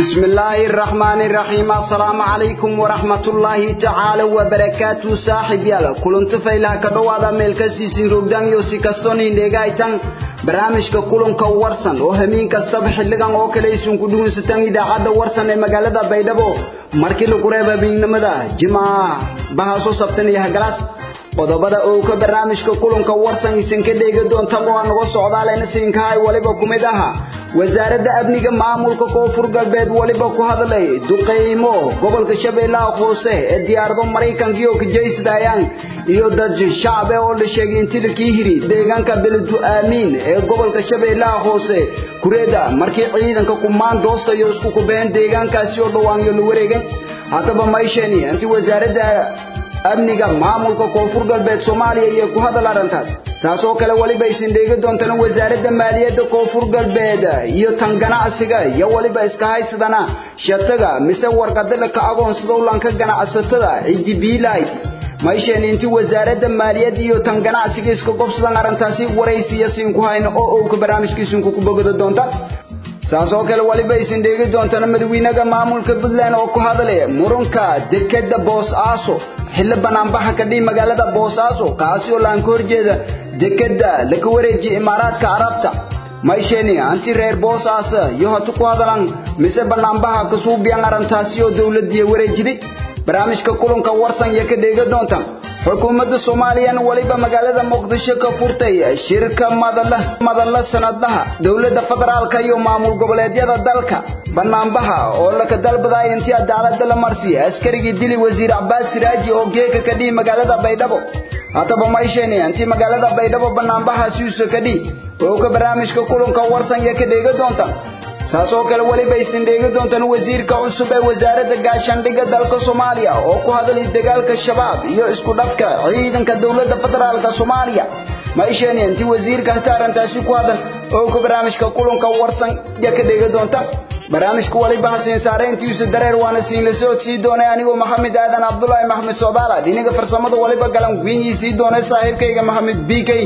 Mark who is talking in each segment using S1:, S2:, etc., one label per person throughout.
S1: بسم الله الرحمن الرحيم السلام عليكم ورحمة الله تعالى وبركاته صاحب يالا كلنت فيلا كدوادا ميلكسي سيروغدان يوسي كستوني نيغايتان barnaamijka kulanka warsan oo hameen kastaba xilligan oo kale isun ku dhuunsataan idaacadda warsan ee magaalada baydhabo markii lagu reeba biignimada jimaaca bahaaso sabtan iyo hagalaas qodobada oo ka barnaamijka kulanka warsan isin ka dheegi doonta oo naga socdaalayna siinkahay waliba kumid aha wasaaradda amniga maamulka koonfur galbeed waliba ku hadlay duqeymo gobolka shabeellaha hoose ee diyaarado maraykanka iyo kajaysidayaan iyo dad shacab oo la sheegay intii la kiihiri deegaanka beledu aamiin ee gobolka shabeellaha hoose kureeda markii ciidanka kumaan doosta iyo isku kubeen deegaankaasi oo dhawaan iyo la wareegay haddaba mayshani intii wasaaradda amniga maamulka koonfur galbeed soomaaliya iyo ku hadal arrintaas saas oo kale waliba isin dheegi doontaan wasaaradda maaliyadda koonfur galbeed iyo tan ganacsiga iyo waliba iska haysadana shataga mise warqadada ka agoonsada ulanka ganacsatada ciddi biilayd maysheeni intii wasaaradda maaliyadda iyo tan ganacsiga iska gobsadan arrintaasi waraysiya siinku hayno oo owka barnaamijkiisinku ku bogada doonta saas oo kale waliba isin dheegi doontaan madaxweynaha maamulka puntland oo ku hadlaya muranka dekeda boosaaso xilli banaanbaxa ka dhihi magaalada boosaaso kaasi oo laan ka horjeeda dekeda laga wareejiya imaaraadka carabta maysheni anti reer boosaasa iyo hatu ku hadalan mise banaanbaxa kasuubiyan arrintaasi oo dowladdiiya wareejiday barnaamijka kulanka warsan iyo ka dheegi doontaan xukuumadda soomaaliyana waliba magaalada muqdisho ka furtay shirka madalla sanadlaha dowladda federaalka iyo maamul goboleedyada dalka banaanbaha oo laka dalbadaya intii cadaaladda la marsiya askarigii dili wasiir cabbaas siraaji oo geeka ka dhihi magaalada baydhabo haddaba maysheni intii magaalada baydhabo banaanbahaasi usa ka dhihi oo ka barnaamijka kulanka warsan iyo ka dheegi doonta saas oo kale weliba isin dheegi doontaan wasiirka cusub ee wasaaradda gaashaandhigga dalka soomaaliya oo ku hadlay dagaalka shabaab iyo isku dhafka ciidanka dowladda federaalka soomaaliya maisheeni intii wasiirka hata arrintaasi ku hadal oo ka barnaamijka kulanka warsan iyo ka dheegi doonta barnaamijka waliba hasiin saarayntiisa dareer waana siin la soo sii doonay anigoo maxamed aadan cabdulaahi maxamed soodaala dhinaga farsamada waliba galan wiinyii sii doonay saaxiibkayga maxamed bikey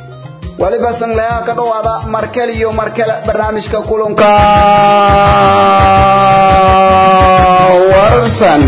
S1: waliba sanglayaha ka dhawaada markale iyo markale barnaamijka kulanka warsan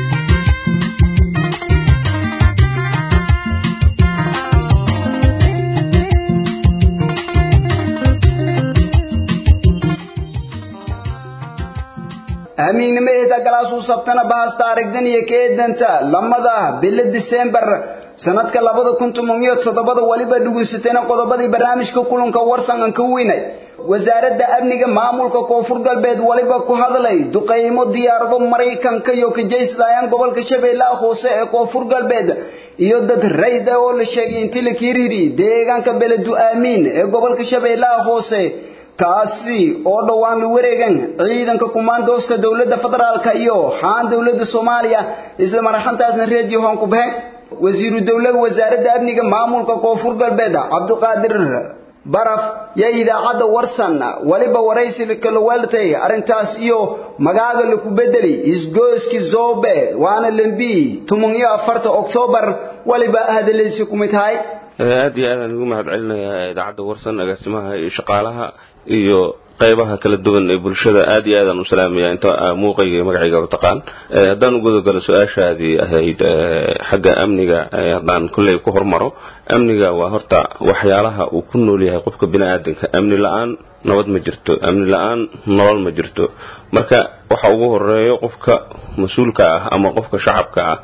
S1: amiignimadeeda galaasuu sabtana bahasta aragdan iyo keedanta lamada bilo disembar sanadka labada kun toban iyo toddobada waliba dhugunsatayna qodobadii barnaamijka kulanka warsan aan ka weynay wasaaradda amniga maamulka koonfur galbeed waliba ku hadlay duqeymo diyaarado maraykanka iyo kajaysadayaan gobolka shabeellaha hoose ee koonfur galbeed iyo dad rayd ah oo la sheegay intii la kiiriri deegaanka beledu aamiin ee gobolka shabeellaha hoose kaasi oo dhowaan la wareegan ciidanka kumaandooska dowladda federaalka iyo xaan dowladda soomaaliya isla marxantaasna reediyo hoon ku baxeen wasiiru dowlaha wasaaradda amniga maamulka koonfur galbeed cabdiqaadir baraf yaa idaacadda warsan waliba waraysi kala weeltay arrintaas iyo magaaga laku bedeli isgooski zobe waana lembi toban iyo afarta oktoobar waliba hadaladiisi kumid tahay
S2: aad iyo aadaan ugu mahad celinayaa idaacadda warsan agaasimaha iyo shaqaalaha iyo qaybaha kala duwan ee bulshada aad iyo aadaan u salaamaya inta muuqayga iyo magacayga u taqaan haddaan u gudagalo su-aashaadii ahayd xagga amniga haddaan kolley ku hormaro amniga waa horta waxyaalaha uu ku nool yahay qofka bini aadanka amni la-aan nabad ma jirto amni la-aan nolol ma jirto marka waxa ugu horeeyo qofka mas-uulka ah ama qofka shacabka ah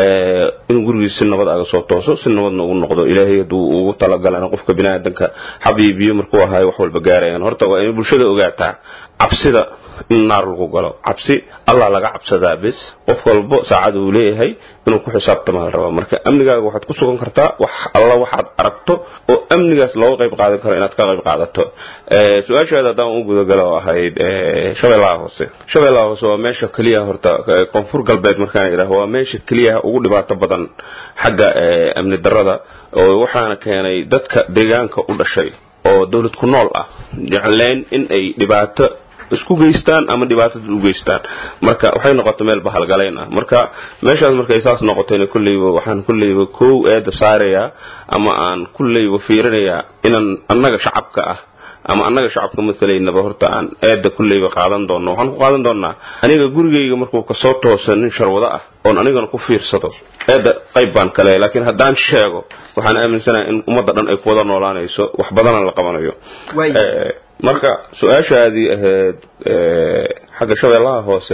S2: inuu gurigiis si nabad aga soo tooso si nabadna ugu noqdo ilaahay hadduu ugu talagalana qofka biniaadanka xabiibiyo markuu ahayo wax walba gaarayaan horta waa inay bulshada ogaataa cabsida in naar lagu galo cabsi allah laga cabsadaa bes qof walbo saacada uu leeyahay inuu ku xisaabtama la rabaa marka amnigaaga waxaad ku sugan kartaa wax alla waxaad aragto oo amnigaas looga qayb qaadan karo inaad ka qayb qaadato su-aashaada haddaan u gudagalo ahayd shabeellaha hoose shabeellaha hoose waa meesha keliya horta koonfur galbeed markaan idhaah waa meesha keliya ugu dhibaato badan xagga amni darrada oo waxaana keenay dadka deegaanka u dhashay oo dowlad ku nool ah jecleen in ay dhibaato isku geystaan ama dhibaatada u geystaan marka waxay noqotay meel bahalgalayn ah marka meeshaas markay saas noqotayna kulleyba waxaan kulleyba kow eeda saarayaa ama aan kulleyba fiirinayaa inaan annaga shacabka ah ama annaga shacabka matalaynaba horta aan eedda kulleyba qaadan doonno waxaan ku qaadan doonnaa aniga gurigayga markuu kasoo toosa nin sharwado ah oon anigana ku fiirsado eedda qayb baan kale laakiin haddaan sheego waxaan aaminsanahay in ummadda dhan ay ku wada noolaanayso wax badana la qabanayo marka su-aashaadii ahayd xagga shabeellaha hoose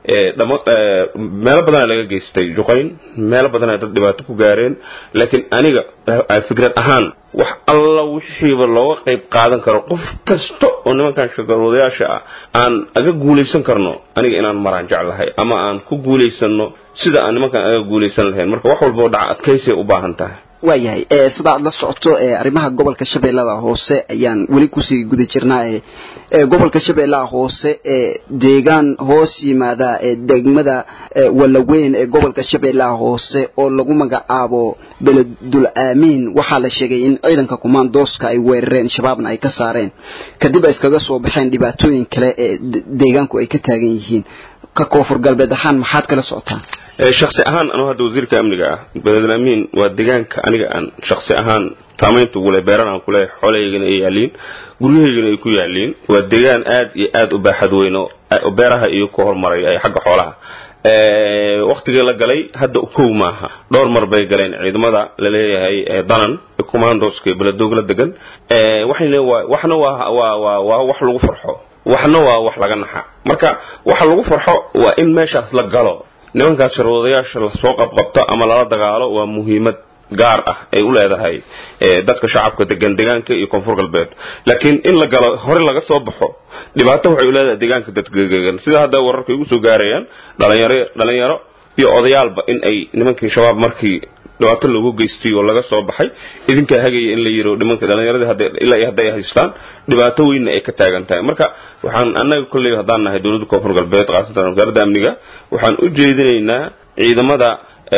S2: meelo badana laga geystay juqayn meelo badana dad dhibaato ku gaareen laakiin aniga fikrad ahaan wax alla wixiiba looga qayb qaadan karo qof kasta oo nimankan shaqalwadayaasha ah aan aga guulaysan karno aniga inaan maraan jeclahay ama aan ku guulaysano sida aan nimankan aga guulaysan lahayn marka wax walboo dhaca adkaysay u baahan tahay
S1: waayahay sida aad la socoto arrimaha gobolka shabeellada hoose ayaan weli kusii guda jirnaa gobolka shabeellaha hoose deegaan hoos yimaada degmada walaweyn ee gobolka shabeellaha hoose oo lagu magacaabo beledul aamiin waxaa la sheegay in ciidanka kumaandooska ay weerareen shabaabna ay ka saareen kadib ay iskaga soo baxeen dhibaatooyin kale ee deegaanku ay ka taagan yihiin ka koonfur galbeed ahaan maxaad kala socotaan
S2: shaksi ahaan anuu hadda wasiirka amniga ah beledul amiin waa deegaanka aniga aan shaksi ahaan saamaynta ugule beeran aan kuleeyahay xoolahaygana ay yaaliin guryahaygana ay ku yaaliin waa deegaan aad iyo aad u baaxad weyn oo beeraha iyo ku horumaray ay xagga xoolaha waktigii la galay hadda kow maaha dhowr mar bay galeen ciidamada laleeyahay danan commandoska beledoog la degan waxna waa wax lagu farxo waxna waa wax laga naxa marka waxa lagu farxo waa in meeshaas la galo nimankaas sharwadayaasha lasoo qabqabto ama lala dagaalo waa muhiimad gaar ah ay u leedahay dadka shacabka degan deegaanka iyo koonfur galbeed laakiin in la galo hore laga soo baxo dhibaato waxay u leedahay deegaanka dadgegan sida hadda wararka igu soo gaarayaan dhalinyaro dhalinyaro iyo odayaalba in ay nimankii shabaab markii dhibaato loogu geystay oo laga soo baxay idinkaa hagaya in la yiro nimanka dhallinyaradii ilaa hadday haystaan dhibaato weynna ay ka taagan tahay marka waxaan annaga kolley haddaan nahay dowladda koonfur galbeed khaasatan wasaaradda amniga waxaan u jeedinaynaa ciidamada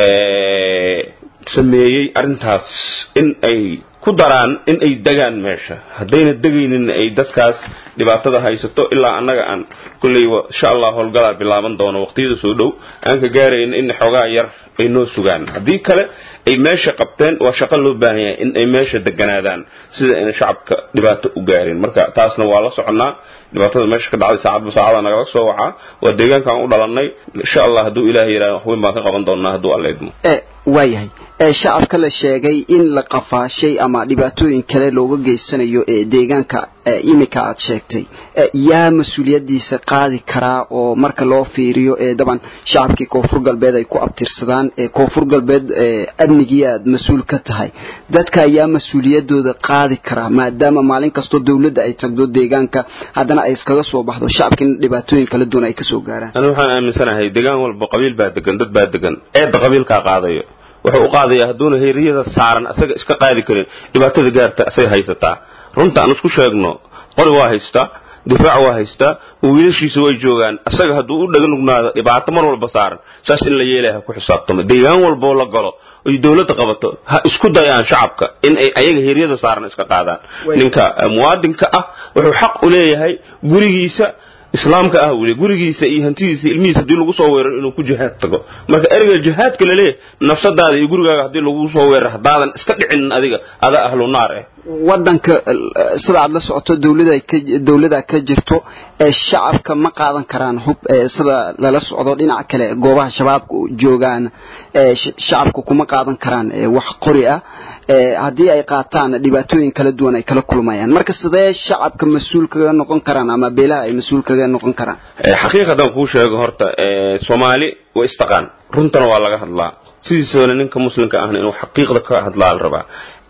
S2: sameeyey arrintaas in ay ku daraan in ay degaan meesha haddayna degaynin ay dadkaas dhibaatada haysato ilaa annaga aan kolleyba insha allah howlgalaa bilaaban doono waqtiyada soo dhow aan ka gaarayna in xoogaa yar ay noo sugaan haddii kale ay meesha qabteen waa shaqo loo baahan yahay in ay meesha deganaadaan sida ayna shacabka dhibaato u gaarin marka taasna waa la soconnaa dhibaatada meesha ka dhacday saacadba saacada nagala soo wacaa waa deegaankaan u dhalannay insha allah hadduu ilaahay yidhaha wax weyn baan ka qaban doonaa hadduu alla idmo
S1: waayahay shacabka la sheegay in la qafaashay ama dhibaatooyin kale looga geysanayo ee deegaanka imika aad sheegtay yaa mas-uuliyadiisa qaadi karaa oo marka loo fiiriyo ee daban shacabkii koonfur galbeed ay ku abtirsadaan ee koonfur galbeed amnigii aad mas-uul ka tahay dadka ayaa mas-uuliyadooda qaadi karaa maadaama maalin kastoo dowladda ay tagdo deegaanka haddana ay iskaga soo baxdo shacabkiina dhibaatooyin kala duwan ay kasoo gaaraan
S2: ani waxaan aaminsanahay deegaan walba qabiil baa degan dad baa degan eedda qabiilkaa qaadayo wuxuu u qaadayaa hadduuna heeriyada saaran asaga iska qaadi karin dhibaatada gaarta asay haysataa runta aan isku sheegno qori waa haystaa difaac waa haystaa wiilashiisa way joogaan asaga hadduu u dhaga nugnaado dhibaato mar walba saaran saas in la yeelaya ha ku xisaabtamo deegaan walboo la galo oy dowladda qabato ha isku dayaan shacabka in ay ayaga heeryada saaran iska qaadaan ninka muwaadinka ah wuxuu xaq u leeyahay gurigiisa islaamka ah weli gurigiisa iyo hantidiisa ilmihiisa haddii lagu soo weeraro inuu ku jihaad tago marka ereyga jihaadka la leeyahay nafsadaada iyo gurigaaga haddii lagu soo weeraro haddaadan iska dhicinin adiga adaa ahlu naar eh
S1: wadanka sida aad la socoto dowlada ka dowlada ka jirto ee shacabka ma qaadan karaan hub sida lala socdo dhinaca kale goobaha shabaabka joogaan shacabka kuma qaadan karaan wax qori ah haddii ay qaataan dhibaatooyin kala duwan ay kala kulmayaan marka sidee shacabka mas-uul kaga noqon karaan ama beelaha ay mas-uul kaga noqon karaan
S2: xaqiiqadan kuu sheego horta soomaali waa istaqaan runtana waa laga hadlaa sidiisana ninka muslimka ahna inuu xaqiiqda ka hadlaa la rabaa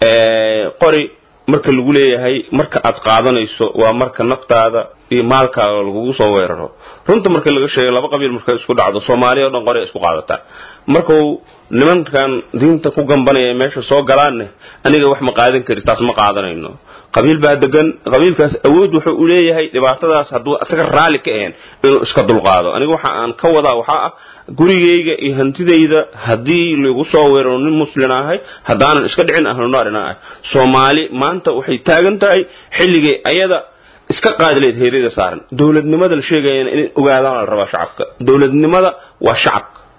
S2: qori marka lagu leeyahay marka aad qaadanayso waa marka naftaada iyo maalkaaga lagugu soo weeraro runta marka laga sheegay laba qabiil markay isku dhacdo soomaaliya o dhan qori isku qaadataa markuu nimankan diinta ku gambanaya meesha soo galaanne aniga wax ma qaadan kari taas ma qaadanayno qabiil baa degan qabiilkaas awood wuxuu u leeyahay dhibaatadaas hadduu isaga raalli ka ahayn inuu iska dulqaado aniga waxa aan ka wadaa waxaa ah gurigayga iyo hantidayda haddii lagu soo weeraro nin muslin ahay haddaanan iska dhicin ahlunaarina ah soomaali maanta waxay taagan tahay xilligay ayada iska qaadileed heeryada saaran dowladnimada la sheegayana in ogaadaan la rabaa shacabka dowladnimada waa shacabka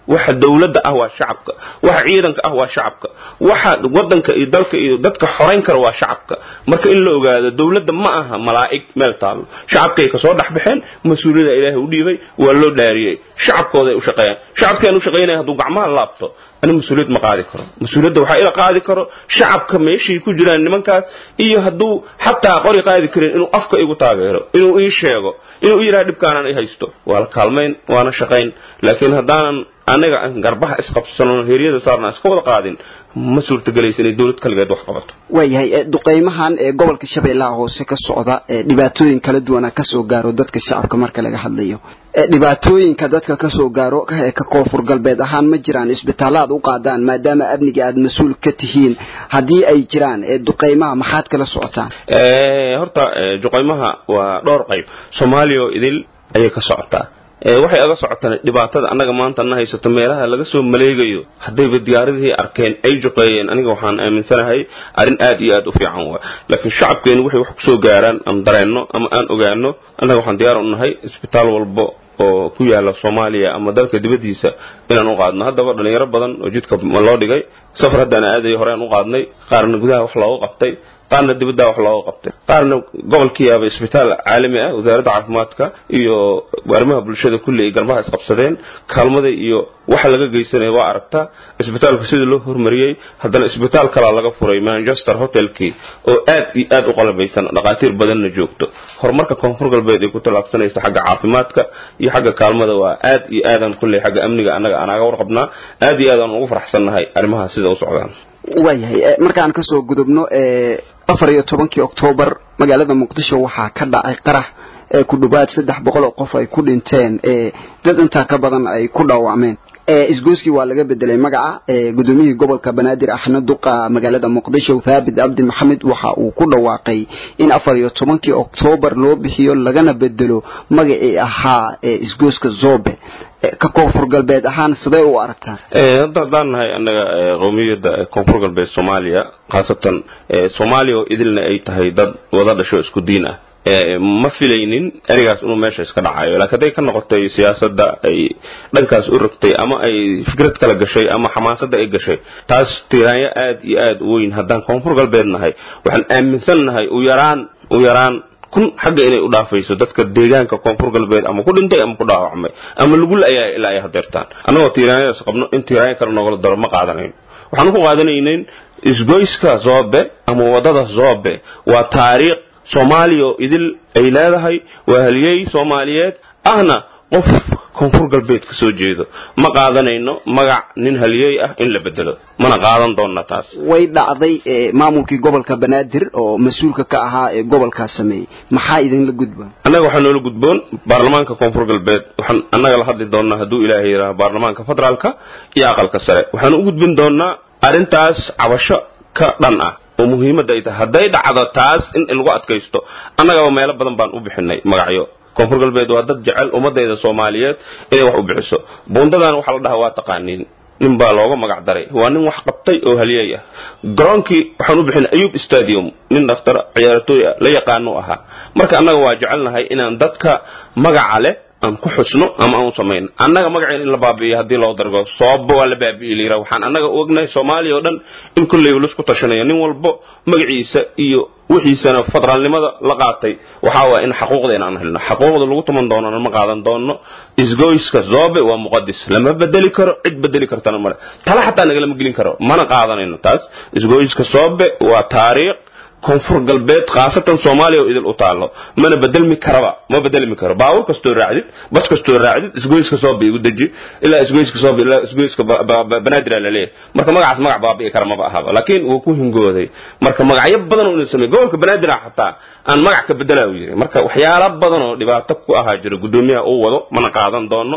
S2: waxa dawladda ah waa shacabka waxa ciidanka ah waa shacabka waxa wadanka iyo dalka iyo dadka xorayn kara waa shacabka marka in la ogaado dawladda ma aha malaa'ig meel taalo shacabkay ka soo dhaxbaxeen mas-uuliyada ilaahay u dhiibay waa loo dhaariyey shacabkooday u shaqeeyaan shacabkeen u shaqeynaya hadduu gacmaha laabto ani mas-uuliyad ma qaadi karo mas-uuliyadda waxaa ila qaadi karo shacabka meeshay ku jiraan nimankaas iyo hadduu xataa qori qaadi karin inuu afka igu taageero inuu ii sheego inuu ii yidhaha dhibkaanaan i haysto waa la kaalmayn waana shaqayn laakiin haddaanan anaga garbaha isqabsano heryada saarna iska wada qaadin ma suurtagelaysa inay dawlad kaligeed wax qabato
S1: waayahay duqaymahan ee gobolka shabeellaha hoose ka socda ee dhibaatooyin kala duwana kasoo gaaro dadka shacabka marka laga hadlayo dhibaatooyinka dadka kasoo gaaro ee ka koonfur galbeed ahaan ma jiraan isbitaallo aad u qaadaan maadaama amniga aad mas-uul ka tihiin haddii ay jiraan duqaymaha maxaad kala socotaan
S2: horta duqaymaha waa dhowr qayb soomaaliya oo idil ayay ka socotaa waxay aga socotaan dhibaatada annaga maanta na haysato meelaha laga soo maleegayo haddayba diyaaradihii arkeen ay juqeeyeen aniga waxaan aaminsanahay arrin aad iyo aad u fiican waa laakiin shacabkeenu waxay wax kusoo gaaraan ama dareenno ama aan ogaano annaga waxaan diyaar u nahay isbitaal walbo oo ku yaala soomaaliya ama dalka dibaddiisa inaan u qaadno haddaba dhalinyaro badan oo jidka loo dhigay safar haddaan aadayo horean u qaadnay qaarna gudaha wax looga qabtay qaarna dibadda wax looga qabtay qaarna gobolkiiyaaba isbitaal caalami ah wasaaradda caafimaadka iyo arrimaha bulshada kulli ay garbaha isqabsadeen kaalmada iyo waxa laga geysanaya waa aragtaa isbitaalka sidii loo hormariyey haddana isbitaal kalaa laga furay manchester hotelkii oo aad iyo aad u qalabaysan dhaqaatiir badanna joogto horumarka koonfur galbeed ay ku tallaabsanaysa xagga caafimaadka iyo xagga kaalmada waa aad iyo aadaan kulley xagga amniga annaga anaaga warqabnaa aad iyo aadaan ugu faraxsannahay arrimaha sida u socdaan
S1: waayahay markaan kasoo gudubno afar iyo tobankii oktoobar magaalada muqdisho waxaa ka dhacay qarax ee ku dhowaad saddex boqol oo qof ay ku dhinteen dad intaa ka badan ay ku dhaawacmeen isgoyskii waa laga bedelay magaca gudoomiyihii gobolka banaadir axmed duqa magaalada muqdisho thaabit cabdi maxamed waxa uu ku dhawaaqay in afar iyo tobankii oktoobar loo bixiyo lagana bedelo magacii ahaa isgoyska zobe ka koonfur galbeed ahaan sidee u aragtaa
S2: hadda haddaan nahay annaga qowmiyadda koonfur galbeed soomaaliya khaasatan soomaaliya oo idilna ay tahay dad wada dhasho isku diin ah ma filaynin erigaas inuu meesha iska dhacayo laakiin hadday ka noqotay siyaasadda ay dhankaas u rogtay ama ay fikrad kala gashay ama xamaasadda ay gashay taas tiraanyo aad iyo aad u weyn haddaan koonfur galbeed nahay waxaan aaminsan nahay u yaraan u yaraan kun xagga inay u dhaafayso dadka deegaanka koonfur galbeed ama ku dhintay ama ku dhaawacmay ama lagu la-ayaa ilaa ay hadeertaan annagoo tiiraanyadaas qabno in tiiraanyo kale noogala daro ma qaadanayno waxaan ku qaadanaynayn isgoyska zoobe ama waddada zoobe waa taariikh soomaaliya oo idil ay leedahay waa haliyey soomaaliyeed ahna qof koonfur galbeed ka soo jeedo ma qaadanayno magac nin haliyey ah in la bedelo mana qaadan doonna taas
S1: way dhacday maamulkii gobolka banaadir oo mas-uulka ka ahaa ee gobolkaa sameeyey maxaa idinla gudboon
S2: annaga waxaa noola gudboon baarlamaanka koonfur galbeed waxaan annaga la hadli doonnaa hadduu ilaahay yidhaaha baarlamaanka federaalka iyo aqalka sare waxaan u gudbin doonnaa arrintaas cabasho ka dhan ah oo muhiimadda ay tahay hadday dhacdo taas in lagu adkaysto annagaba meelo badan baan u bixinay magacyo koonfur galbeed waa dad jecel ummadayda soomaaliyeed inay wax u bixiso buundadan waxaa la dhahaa waa taqaaniin nin baa looga magac daray waa nin wax qabtay oo haliyey ah garoonkii waxaan u bixinay ayub stadium nin dhakhtar ciyaartooy ah la yaqaanu ahaa marka annaga waa jecelnahay inaan dadka magaca leh aan ku xusno ama aan u samayno annaga magaceen in la baabi'iyo haddii loo dargo sababba waa la baabi'i layira waxaan annaga u ognahay soomaaliya oo dhan in kolleyba laisku tashanayo nin walbo magaciisa iyo wixiisana federaalnimada la qaatay waxaa waa in xaquuqdeena aan helno xaquuqda lagu tuman doonana ma qaadan doono isgoyska zoobe waa muqadis lama bedeli karo cid bedeli kartana male tala xataa nagalama gelin karo mana qaadanayno taas isgoyska zoobe waa taariikh koonfur galbeed khaasatan soomaaliya oo idil u taallo mana bedelmi karaba ma bedelmi karo baawur kastoo raacdid bas kastoo raacdid isgoyska sooba igu deji ilaa isgoyska sooba ilaa isgoyska banaadir la leeyahay marka magacaas magac baabi'i kara maba ahaba laakiin wuu ku hingooday marka magacyo badan oo inuu sameeyay gobolka banaadir xataa aan magac ka bedelaa uu yiri marka waxyaalo badan oo dhibaato ku ahaa jira gudoomiyaha uu wado mana qaadan doono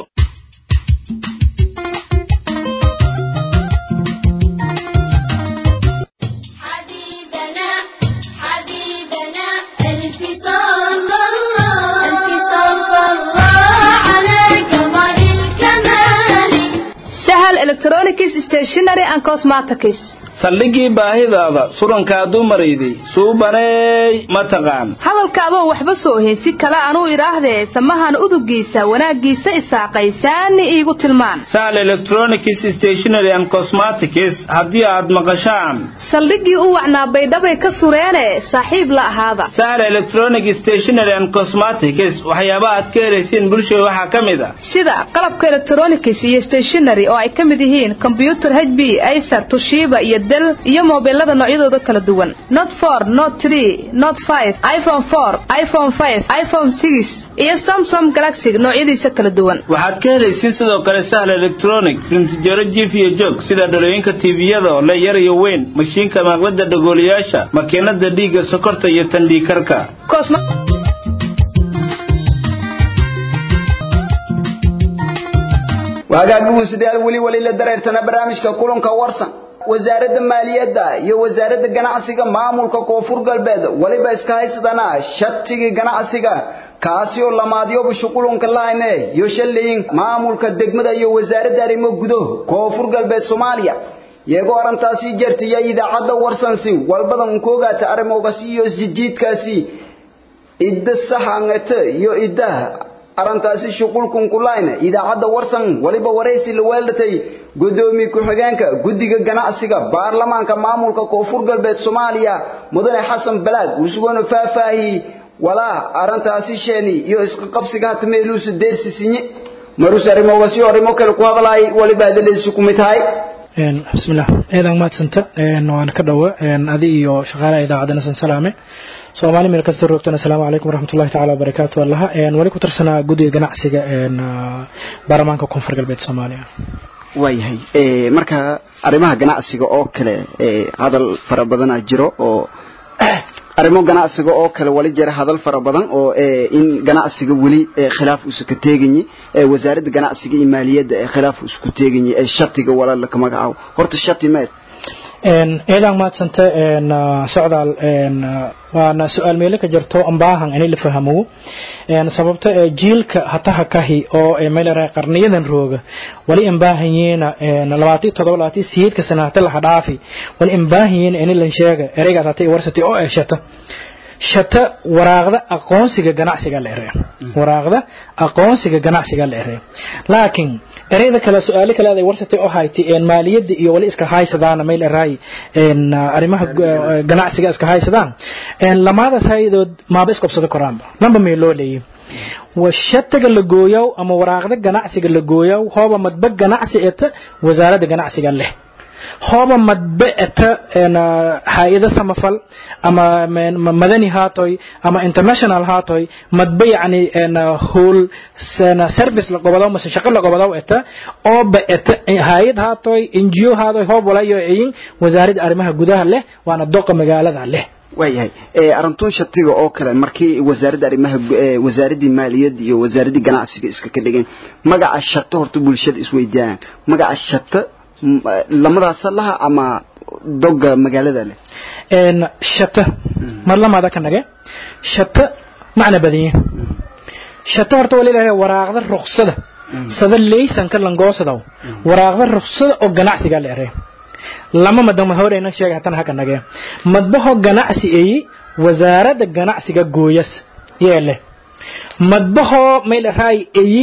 S3: electronics stationery and cosmetics saldhigii baahidaada surankaadu marayday suubaneey ma taqaan
S4: hadalka adoo waxba soo ohin si kale anuu idhaahdee samahan udugiisa wanaaggiisa isaaqaysaani iigu tilmaan
S3: saal electronics stationary and cosmetics haddii aad maqashaan
S4: saldhiggii u wacnaa baydhabay ka sureene saaxiib la ahaada
S3: saal electronic stationary and cosmetics waxyaaba aad ka helaysiin bulshada waxaa ka mid a
S4: sida qalabka electronics iyo stationary oo ay ka mid yihiin kombyutar h b acer tushiba iyo del iyo moobilada noocyadooda kala duwan not for not tree not five iphone four iphone five iphone six iyo samsung galaxy noocyadiisa kala duwan
S3: waxaad ka helaysiin sidoo kale sahl electronic rintijaro jiif iyo joog sida dhalooyinka tiiviyada oo le yar iyo weyn mashiinka maqlada dhagooliyaasha makiinada dhiigga sokorta iyo tandhiikarka
S1: waagaagbuun sidaal weli weli la dareertana barnaamijka kulanka warsan wasaaradda maaliyadda iyo wasaaradda ganacsiga maamulka koonfur galbeed weliba iska haysadana shatigii ganacsiga kaasi oo lamaadyoba shuqulunka lahayne iyo shalayin maamulka degmada iyo wasaaradda arrimo gudo koonfur galbeed soomaaliya iyagoo arrintaasi jartiya idaacadda warsansi walbadan ku ogaata arrimoogasi iyo isjijiidkaasi idda saxangate iyo idda arrintaasi shuqulkun kulayna idaacadda warsan waliba waraysi la weelatay gudoomiye ku-xigeenka guddiga ganacsiga baarlamaanka maamulka koonfur galbeed soomaaliya mudane xasan balaag usugoona faahfaahiyey walaa arrintaasi sheeni iyo isqa qabsiga hata meeluusa deersisinye marus arrimoogasi arrimo kale ku hadlaay waliba hadaleysi ku mid tahay
S5: bismillah eedan maadsanta waan ka dhowa adi iyo shaqaalaha idaacadda nasan salaame soomaali meel kasta roogtana asalaamu calaykum waraxmatullahi tacaala wabarakaatu allaha wali ku tirsanaa guddiga ganacsiga baarlamaanka koonfur galbeed soomaaliya
S1: waayahay marka arrimaha ganacsiga oo kale hadal fara badanaa jiro oo arrimo ganacsiga oo kale wali jira hadal fara badan oo in ganacsiga weli khilaaf usu ka teeganyi wasaaradda ganacsiga iyo maaliyadda ee khilaaf isku teeganyi ee shatiga walaala ka magacaabo horta shati meed
S5: eedaan maadsanta socdaal waana su-aal meelo ka jirto ambaahan inay la fahamo sababta jiilka hataha kahi oo meelera qarniyadan rooga wali imbaahanyeena labaati todoba labaati siyeedka sana hata laha dhaafi wali imbaahanyeena inay lan sheega ereygaas hata warsati oo eh shata shata waraaqda aqoonsiga ganacsiga la erey waraaqda aqoonsiga ganacsiga la erey laakiin ereyda kale su'aalo kale ay warsatay oo hayti een maaliyadda iyo wali iska haysadaan meel eray een arrimaha ganacsiga iska haysadaan een lamaadaas haydood maaba iska qabsado koraanba namba meel loo leeyahay washataga la gooyow ama waraaqda ganacsiga la gooyow hooba madba ganacsi eta wasaaradda ganacsiga leh hooba madba eta hay-ado samafal ama madani haatoy ama international haatoy madba yacni hool service la gobodow mase shaqo la gobodow eta ooba eta hay-ad haatoy ngo haatoy hoob walayo eyin wasaaradda arrimaha gudaha leh waana doqa magaalada leh
S1: waayahay arintun shatiga oo kale markii wasaaradda arrimaha wasaaraddii maaliyadda iyo wasaaraddii ganacsiga iska ka dhigeen magaca shato horta bulshada isweydiiyaan magaca shata lamadaasa laha ama doga magaalada leh
S5: shata mar lamaada ka nage shata macna badanye shata horta waa leedahay waraaqda ruqsada sada leysanka langoosadaw waraaqda ruqsada oo ganacsiga la erey lama madama horeyna sheegay hatan haka nage madbaho ganacsi eyi wasaaradda ganacsiga gooyas yeele madbaho meel raay eyi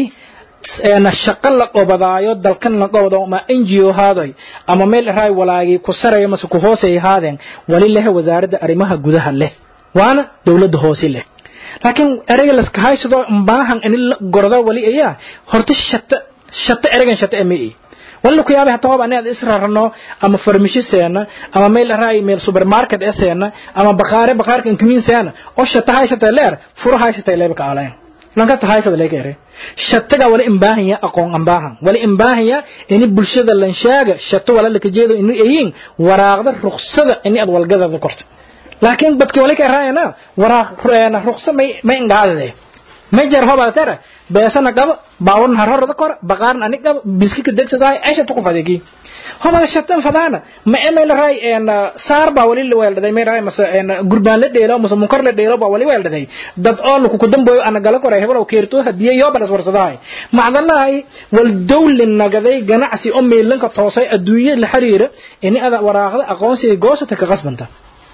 S5: shaqo la qobadaayo dalkan la qobado ma ngo haadoy ama meel raay walaagii ku sarayo mase ku hoosay haadeen wali leh wasaaradda arrimaha gudaha leh waana dowladda hoose leh laakiin ereyga laska haysado baahan in la gordo wali ayaa horta shata shata ereygan shata emi walla ku yaabay hataa hoob anaad israrno ama farmisho seena ama meel raay meel supermarket ee seena ama baqaare baqaarka inkumin seena oo shata haysata leer furo haysata leeba ka aleen lankasta haysada leega ere shataga wala imbaahan aqoon ambaahan wala imbaahan in bulshada lan shaaga shato wala laka jeedo inuu ayin waraaqda ruqsada in aad walgadada korto laakiin badki wala ka raayana waraaq ruqsa may may ngaadade may jar hoba tara beesana qaba baawrna harhorada kor baqaarna ani qaba biskika degsadaay aisha tuku fadeegi homada shatan fadaana ma emay la ray en saar baa wali la weeldaday may ray mase en gurbaan la dheelo mase munkar la dheelo baa wali weeldaday dad oo lagu ku damboyo ana gala koray heblow keerto hadiye yo balas warsadaay macdanaay wal dawlin nagaday ganacsi oo meelanka toosay adduunyo la xiriira in ada waraaqda aqoonsiga goosata ka qasbanta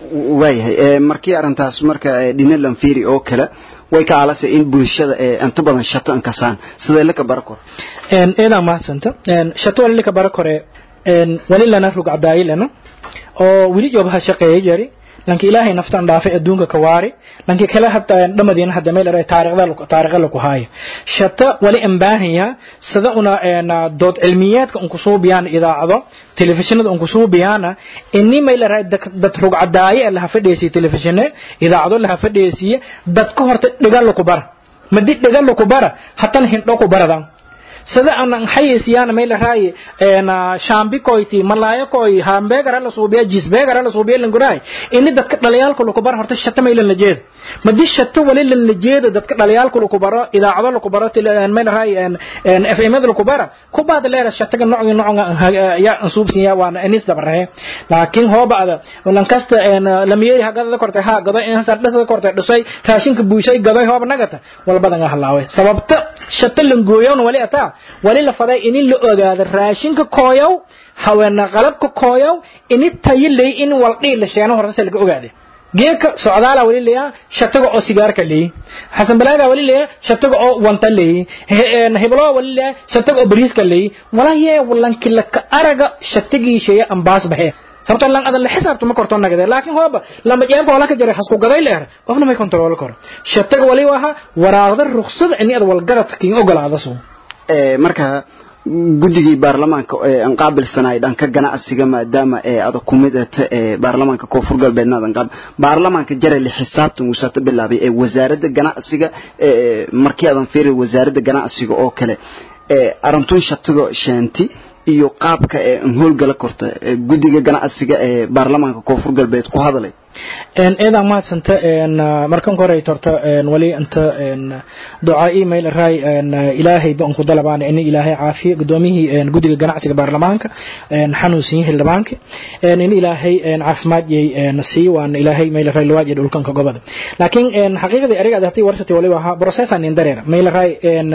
S1: waayahay markii arrintaas marka dhinalan fiiri oo kale way ka aalasay in bulshada inta badan shato inkasaan sidee laka bara kor
S5: eedaa mahadsanta shato wali laka bara kore wali lana rug cadaayilana oo wili joobaha shaqeeyay jari lanki ilaahay naftan dhaafay adduunka ka waari lanki kale hadda dhamadiina hadda meel aray taariikhda taariikhda lagu haayo shata wali ambaahaya sida una een dood cilmiyaadka un kusoo biyaan idaacado telefishinada un kusoo biyaana inni meel aray dad rug cadaaye la hafadheesiyo telefishine idaacado la hafadheesiyo dad ka horta dhigal ku bara madi dhigal ku bara hatan hindho ku baradan sida aan xayisiyaana meel raay een shaambi koyti malaayo koy hamburger la suubiya cheeseburger la suubiya languray inni dadka dhaliyaalka lagu bar horta shata meel la jeed madi shata wali la jeed dadka dhaliyaalka lagu baro idaacado lagu baro tilaan meel raay een een fm lagu bara ku baad leeras shata nooc nooc ya ansuubsin ya waan anis dabrahe laakiin hoobaada walan kasta een lamiyay hagada kortay ha gado in sar dhasa kortay dhisay raashinka buushay gaday hooba nagata walbadan halaawe sababta shata langooyon wali ataa wali la faday in la ogaado raashinka kooyow haweena qalabka kooyow in tayilay in waldhii la sheeno horta laga ogaade geeka socdaala wali leeya shataga oo sigaarka leey xasan balaaga wali leeya shataga oo wanta leey heblo wali leeya shataga oo bariiska leey walaaye walanki la ka araga shatagii sheeya ambaas bahe sababtoo lan adan la xisaabto ma korto nagade laakiin hooba lama jeebka wala ka jaray hasku gaday leer qofna may kontrool karo shataga wali waha waraaqda ruqsad in ad walgarad kin ogolaada soo
S1: marka guddigii baarlamaanka aan qaabilsanay dhanka ganacsiga maadaama ada ku mid ahta baarlamaanka koonfur galbeedna adan qaab baarlamaanka jarali xisaabtan wuusata bilaabay ee wasaaradda ganacsiga markii adan fiiri wasaaradda ganacsiga oo kale arintun shatigo sheenti iyo qaabka ee howlgala korta guddiga ganacsiga ee baarlamaanka koonfur galbeed ku hadalay
S5: eedaa mahadsanta markan koray torta wali inta ducaa email raay ilaahay ba ku dalabaan in ilaahay caafiyo gudoomiyihii guddiga ganacsiga baarlamaanka xanuunsan yahay dhamaanka in ilaahay caafimaad yay sii waan ilaahay mail raay lawaaj dhulkanka gobada laakiin xaqiiqdii ariga adatay warsati wali waha processa nin dareer mail raay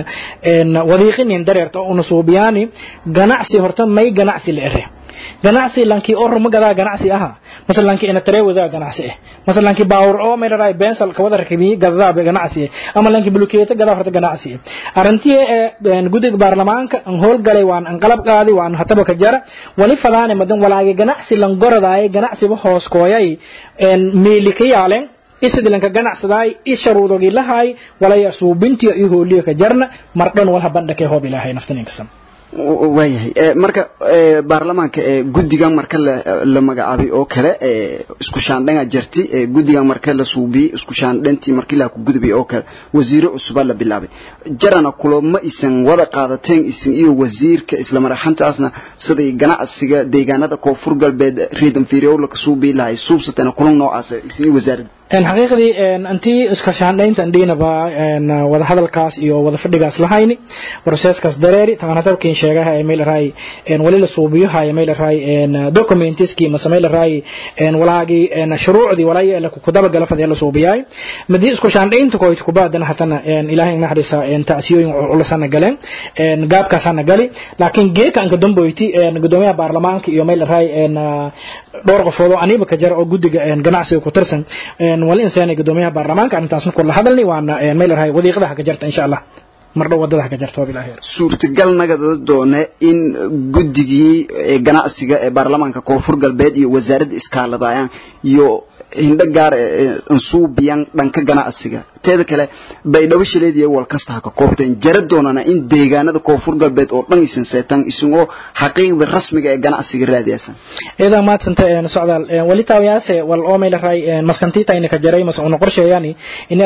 S5: wadiiqi nin dareerta una suubiyaani ganacsi horta may ganacsi la ere ganacsi lankii oo ruma gadaa ganacsi aha masal lankii ina taree wadaa ganacsi ah masal lankii baawur oo meel raay bensal ka wada rakibi gadaa ganacsi ah ama lankii bulukeeta gadaa horta ganacsi ah arintii ee gudiga baarlamaanka an hool galay waan an qalab qaadi waan hataba ka jara wali fadaane madan walaage ganacsi lan goradaay ganacsi ba hoos kooyay en meeli ka yaaleen isidilanka ganacsadaay i sharuudogi lahaay walaya suubintiyo iyo hooliyo ka jarna mardhan walha bandhakee hoob ilaahay naftaninkasan
S1: waayahay marka baarlamaanka guddigan marka la magacaabay oo kale isku shaandhanga jirti guddigan marka la suubiyey isku shaandhantii markii la ku gudbay oo kale wasiiro cusuba la bilaabay jarana kulama isan wada qaadateen isan iyo wasiirka isla maraxantaasna siday ganacsiga deegaanada koonfur galbeed reedan fiiriyowla ka suubii lahay suubsatana kulan noocaas isan iyo wasaaradda
S5: xaqiiqdii antii iska shaandhayntan dhiinaba wada hadalkaas iyo wada fadhigaas lahayni processkaas dareeri taqanatabkiin sheegaha ee meel raay wali la suubiyaha ee meel raay documentiski mase meel raay walaagi shuruucdii walay la ku daba gala fadhiya la suubiyaay madii isku shaandhaynta ko ku baadana hatana ilaahay naxariisa taasiyooyin culusana galeen gaabkaasana gali laakiin geeka anka damboyti gudoomiyaha baarlamaanka iyo meel raay dhowr qofood oo aniba ka jara oo guddiga ganacsiga ku tirsan wali insaanay gudoomiyaha baarlamaanka arrintaasna kula hadalni waana meel rahay wadiiqadaha ka jarta insha allah mardhow wadadaha ka jarta wabilahi
S1: suurtagal nagada doone in guddigii ganacsiga ee baarlamaanka koonfur galbeed iyo wasaaradda iskaaladayaan iyo hindho gaar ansuubiyan dhanka ganacsiga teeda kale baydhabo shileediya wal kasta ha ka koobteen jara doonana in deegaanada koonfur galbeed oo dhan isan seetaan isagoo xaqiiqda rasmiga ee ganacsiga raadiyaasan
S5: idaa maadsanta socdaal wali taawiyaase wal oo meel raay maskantiita ina ka jaray mas una qorsheeyani inaada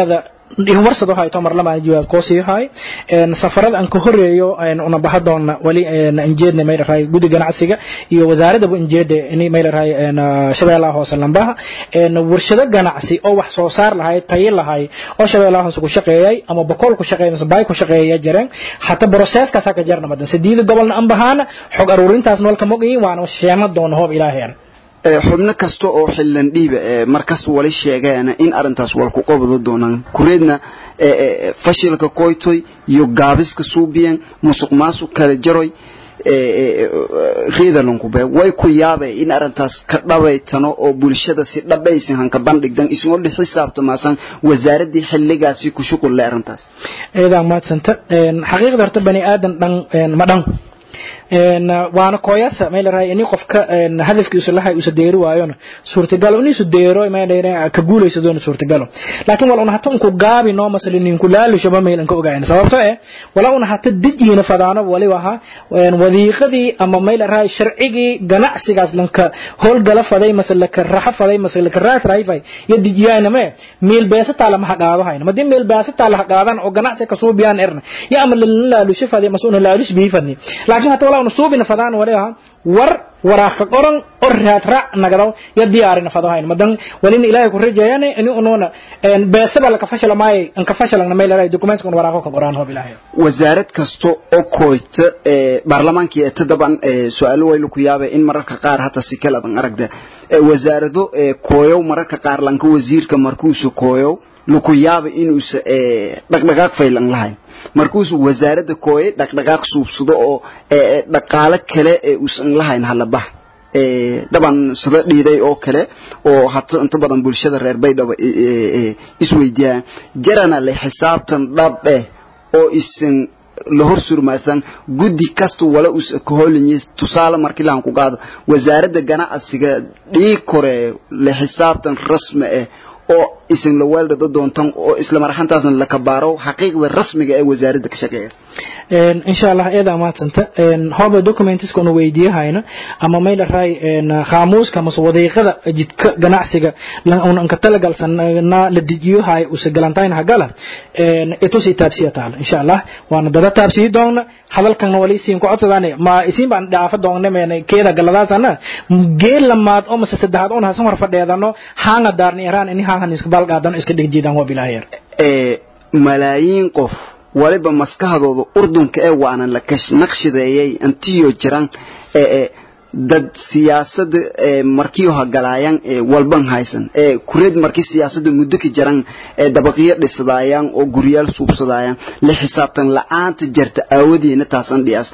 S5: warsado hayto mar lama jawaab ko sii hay een safarada aan ka horeeyo een una bahadoona wali een injeedna may raay gudi ganacsiga iyo wasaaradda injeedda inay may raay een shabeellaha hoose lambaha een warshado ganacsi oo wax soo saar lahayd tayo lahayd oo shabeellaha hoose ku shaqeeyay ama boqol ku shaqeeyay mise bay ku shaqeeyay jireen hatta processkaas ka jarna madan sideed gobolna aan bahana xog aruurintaas noolka mogayin waana sheema doona hoob ilaahay
S1: xubno kasta oo xillan dhiiba markas wali sheegeen in arintaas wal ku qabado doonaan kureedna fashilka koytoy iyo gaabiska suubiyan musuq maasuq kala jaroy reedalunkube way ku yaabay in arintaas ka dhabaytano oo bulshada si dhabaysan hanka bandhigdan isagoo dhi xisaabtamaasan wasaaradii xilligaasi ku shuqul leh arintaas
S5: eedaa maadsanta xaqiiqda horta bani aadan dhan ma dhan waana kooyasa may la rahay ini qofka hadafkiisu lahay uusa deeri waayona suurtagalo iniisu deero ka guulaysa doona suurtagalo laakiin wala una hata unku gaabi noo masali ninku laalushaba mayl anka ogayn sababto eh wala una hata dejiina fadaano wali waha wadiiqadii ama may la rahay sharcigii ganacsigaas lanka howlgala faday mase laka raxa faday mase laka raat raayfay ya dejiyaana me meel beesataa lama haqaado hayna madii meel beesataa la haqaadan oo ganacsi kasuu biyaan erna ya ama laalusho faday mase una laalush bii fadni laakiin hata wala una suubina fadaan wali aha war waraaqka qoran oo raad raac nagadaw ya diyaarina fadahayn madan walin ilaahay ku rajeeyane ini unuuna beesaba laka fashala maayay anka fashalana may leedahay documents kun waraaqo ka qoraan hoob ilaahay
S1: wasaarad kasto oo koyta baarlamaankii ee tadaban su'aalo waylu ku yaabay in mararka qaar hata si kala adan aragda wasaarado kooyow mararka qaar lanka wasiirka markuusu kooyow luku yaabay inuusa dhaqdhaqaaq faylan lahayn markuusu wasaaradda kooye dhaqdhaqaaq suubsado oo dhaqaale kale ee uusan lahayn halabax dhaban sida dhiiday oo kale oo hata inta badan bulshada reer baydhaba isweydiiyaan jarana le xisaabtan dhab eh oo isan la hor surmaasan guddi kasta wala us ka hoolinyi tusaale markii laan ku qaado wasaaradda ganacsiga dhii kore le xisaabtan rasmi ah oo isin la weeldado doontan oo isla marxantaasna la kabaaro xaqiiqda rasmiga ee wasaaradda ka shaqeeya
S5: insha allah eeda maadsanta hoba documentiska una weydiiyahayna ama may dharay khaamuuska mase wadiiqada jidka ganacsiga unanka talagalsana la dejiyohay usa galantayn hagala itusi taabsiya taala insha allah waana dada taabsiyi doonna hadalkana wali isiin ku codsadaan ma isiin baan dhaafa doonna meena keeda galadaasana geel lamaad oo mase saddexaad oon hasan hor fadheedano haanga daarni iraan ini haahan iska balqaadano iska dhigjiidaan waa bilaahayar
S1: malaayiin qof waliba maskaxdooda urdunka ee waana la naqshadeeyay intiyo jiran dad siyaasada markii hagalaayaan walban haysan kureed markii siyaasada muddo ka jiran dabaqyo dhisadaayaan oo guryaal suubsadaayaan la xisaabtan la'aanta jarta aawadeena taasan dhiyaas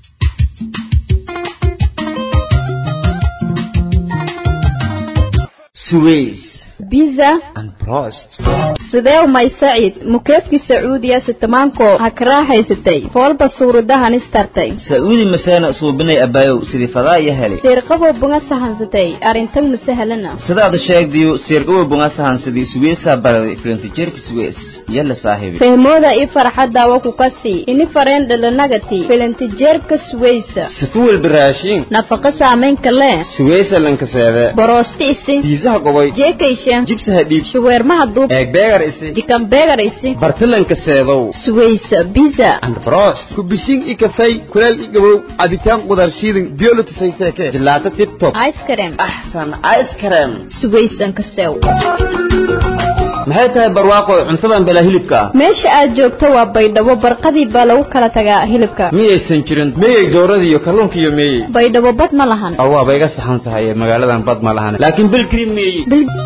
S6: biza sidee umay saciid mukeefkii sacuudiya sitamaanko ha ka raaxaysatay foolba suuradahan istartay
S7: sacuudi maseena suubinay abaayow sidii fadaa iyo helay
S6: siirqaboo bunga sahansatay arrintan masahalana
S7: sidaad sheegdiyo siirqaboo bunga sahansadii suweysaa baraday filintijeerka suweys yalla saaxiibi
S6: fehmooda ii farxadaawa ku kasii ini fareen dhalanagati filintijeerka suweysa
S7: sifuwel biraashiin
S6: nafaqa saamaynka lee
S7: suweysa lankaseede
S6: boroosti isi
S7: biisaha goboy
S6: jeekayshe
S7: jibsaha dhiib
S6: shuweermaha duub
S7: eegbeegar isi
S6: jikanbeegar isi
S7: bartalanka seedow
S6: suweysa biza
S7: androst
S8: kubishiin i kafay kuleel i gabow cabitaan qudar shiidin biyolotisayseeke
S7: jilaato tibtob
S6: ice cream
S7: axsan ice cream
S6: suweysanka sew
S7: maxay tahay barwaaqo cuntadan bela hilibka ah
S6: meesha aad joogto waa baydhabo barqadii baa lagu kala tagaa hilibka
S7: miyaysan jirin meyey dooradii iyo kalluunka iyo meeyey
S6: baydhabo bad ma lahan
S7: waaba iga saxan tahay magaaladan bad ma lahan laakiin bilkriin meeyey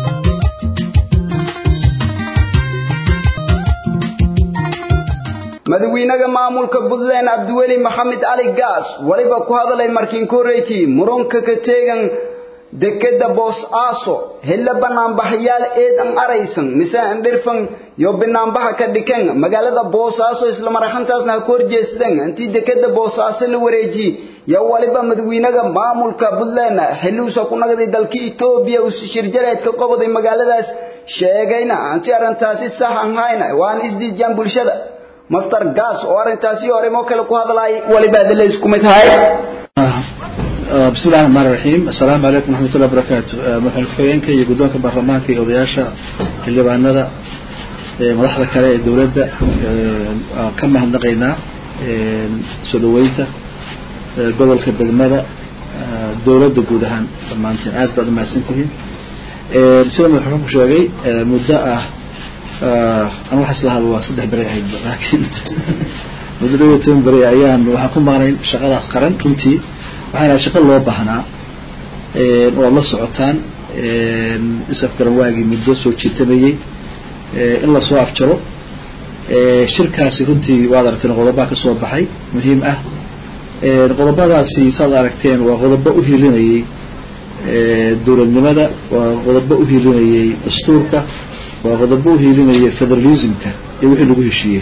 S1: madaxweynaha maamulka Puntland Abdiweli Maxamed Ali Gaas waliba ku hadalay markiin koreyti muranka ka teegan dekeda boos aaso hela banaanbaxayaal eedan araysan mise aan dhirfan yo banaanbaxa ka dhikan magaalada boosaaso isla marxantaasna ha ku horjeesteen intii dekeda boosaaso la wareeji yo waliba madaxweynaha maamulka Puntland xiliusa ku nagday dalka Itoobiya uu si shirjaleed ka qobaday magaaladaas sheegayna anti arintaasi sax aan hayna waan isdiijaan bulshada master gas oo arintaasi hore moo kale ku hadlay waliba adala isku mid hay
S9: بسم الله الرحمن الرحيم السلام عليكم ورحمة الله وبركاته مدحون كفاينك iyo gudoonka baarlamaanka iyo odayaasha xildhibaanada madaxda kale ee dowladda aan ka mahadnaqaynaa soo dhaweynta gobolka degmada dowladda guud ahaan dhammaanteen aad baad umahadsan tihiin sida madaxweynuhu sheegay muddo ah an waxaa islahaaba waa saddex beri ahaydba laakiin muddo dhow iyo toban beri ayaan waxaan ku maqnay shaqadaas qaran runtii waxaana shaqo loo baahnaa oo ad la socotaan isafgaran waagii muddo soo jiitamayey in lasoo afjaro shirkaasi runtii waad aragteen qodobaa ka soo baxay muhiim ah qodobadaasi saad aragteen waa qodobo u hilinayay dowladnimada waa qodobo u hilinayay dastuurka waa qodobo u hilinayay federalismka iyo wixii lagu heshiiyey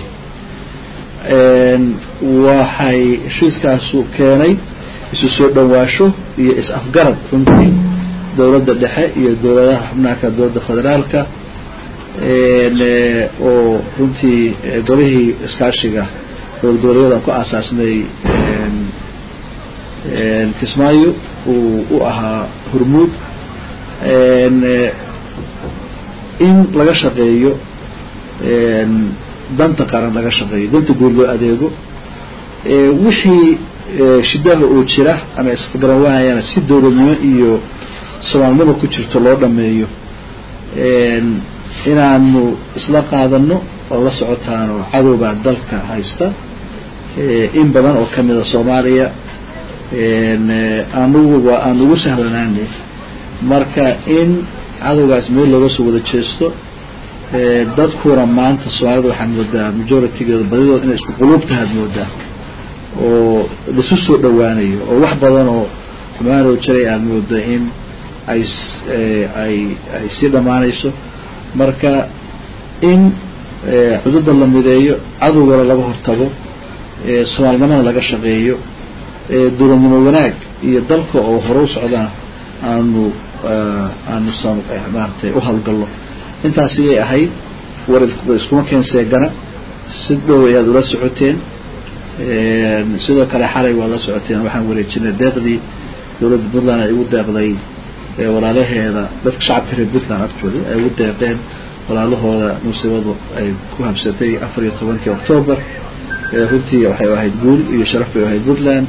S9: waxay heshiiskaasu keenay isu soo dhawaasho iyo is-afgarad runtii dowladda dhexe iyo dowladaha xubnaaka dowladda federaalka oo runtii golihii iskaashiga dowlad goboleedyada ku aasaasnay kismaayo uu u ahaa hormuud in laga shaqeeyo danta qaran laga shaqeeyo danta guud loo adeego wixii shidaha oo jira ama isgaran waayana si dowladnimo iyo soomaalnimo ku jirto loo dhameeyo inaanu isla qaadano oo la socotaano cadowbaa dalka haysta in badan oo kamida soomaaliya anugu waa aan ugu sahlanaanay marka in cadowgaas meel looga soo wada jeesto dadkuna maanta soomaalida waxaad moodaa majoritygeedu badidood inay isku quluubtahaad moodaa oo laisu soo dhawaanayo oo wax badan oo xumaanoo jiray aada mooda in ay ay ay sii dhammaanayso marka in xuduudda la mideeyo cadowgana laga hortago soomaalinimana laga shaqeeyo dowladnimo wanaag iyo dalka oo hore u socdana aanu aanu maaratay u hawlgallo intaas iyay ahayd war iskuma keenseegana si dhow ayaad ula socoteen sidoo kale xalay waa la socoteen waxaan wareejinay deeqdii dowladda puntland ay ugu deeqday walaalaheeda dadka shacabka reer puntland actually ay ugu deeqeen walaalahooda musiibadu ay ku habsatay afar iyo tobankii octoobar runtii waxay ahayd guul iyo sharaf bay ahayd puntland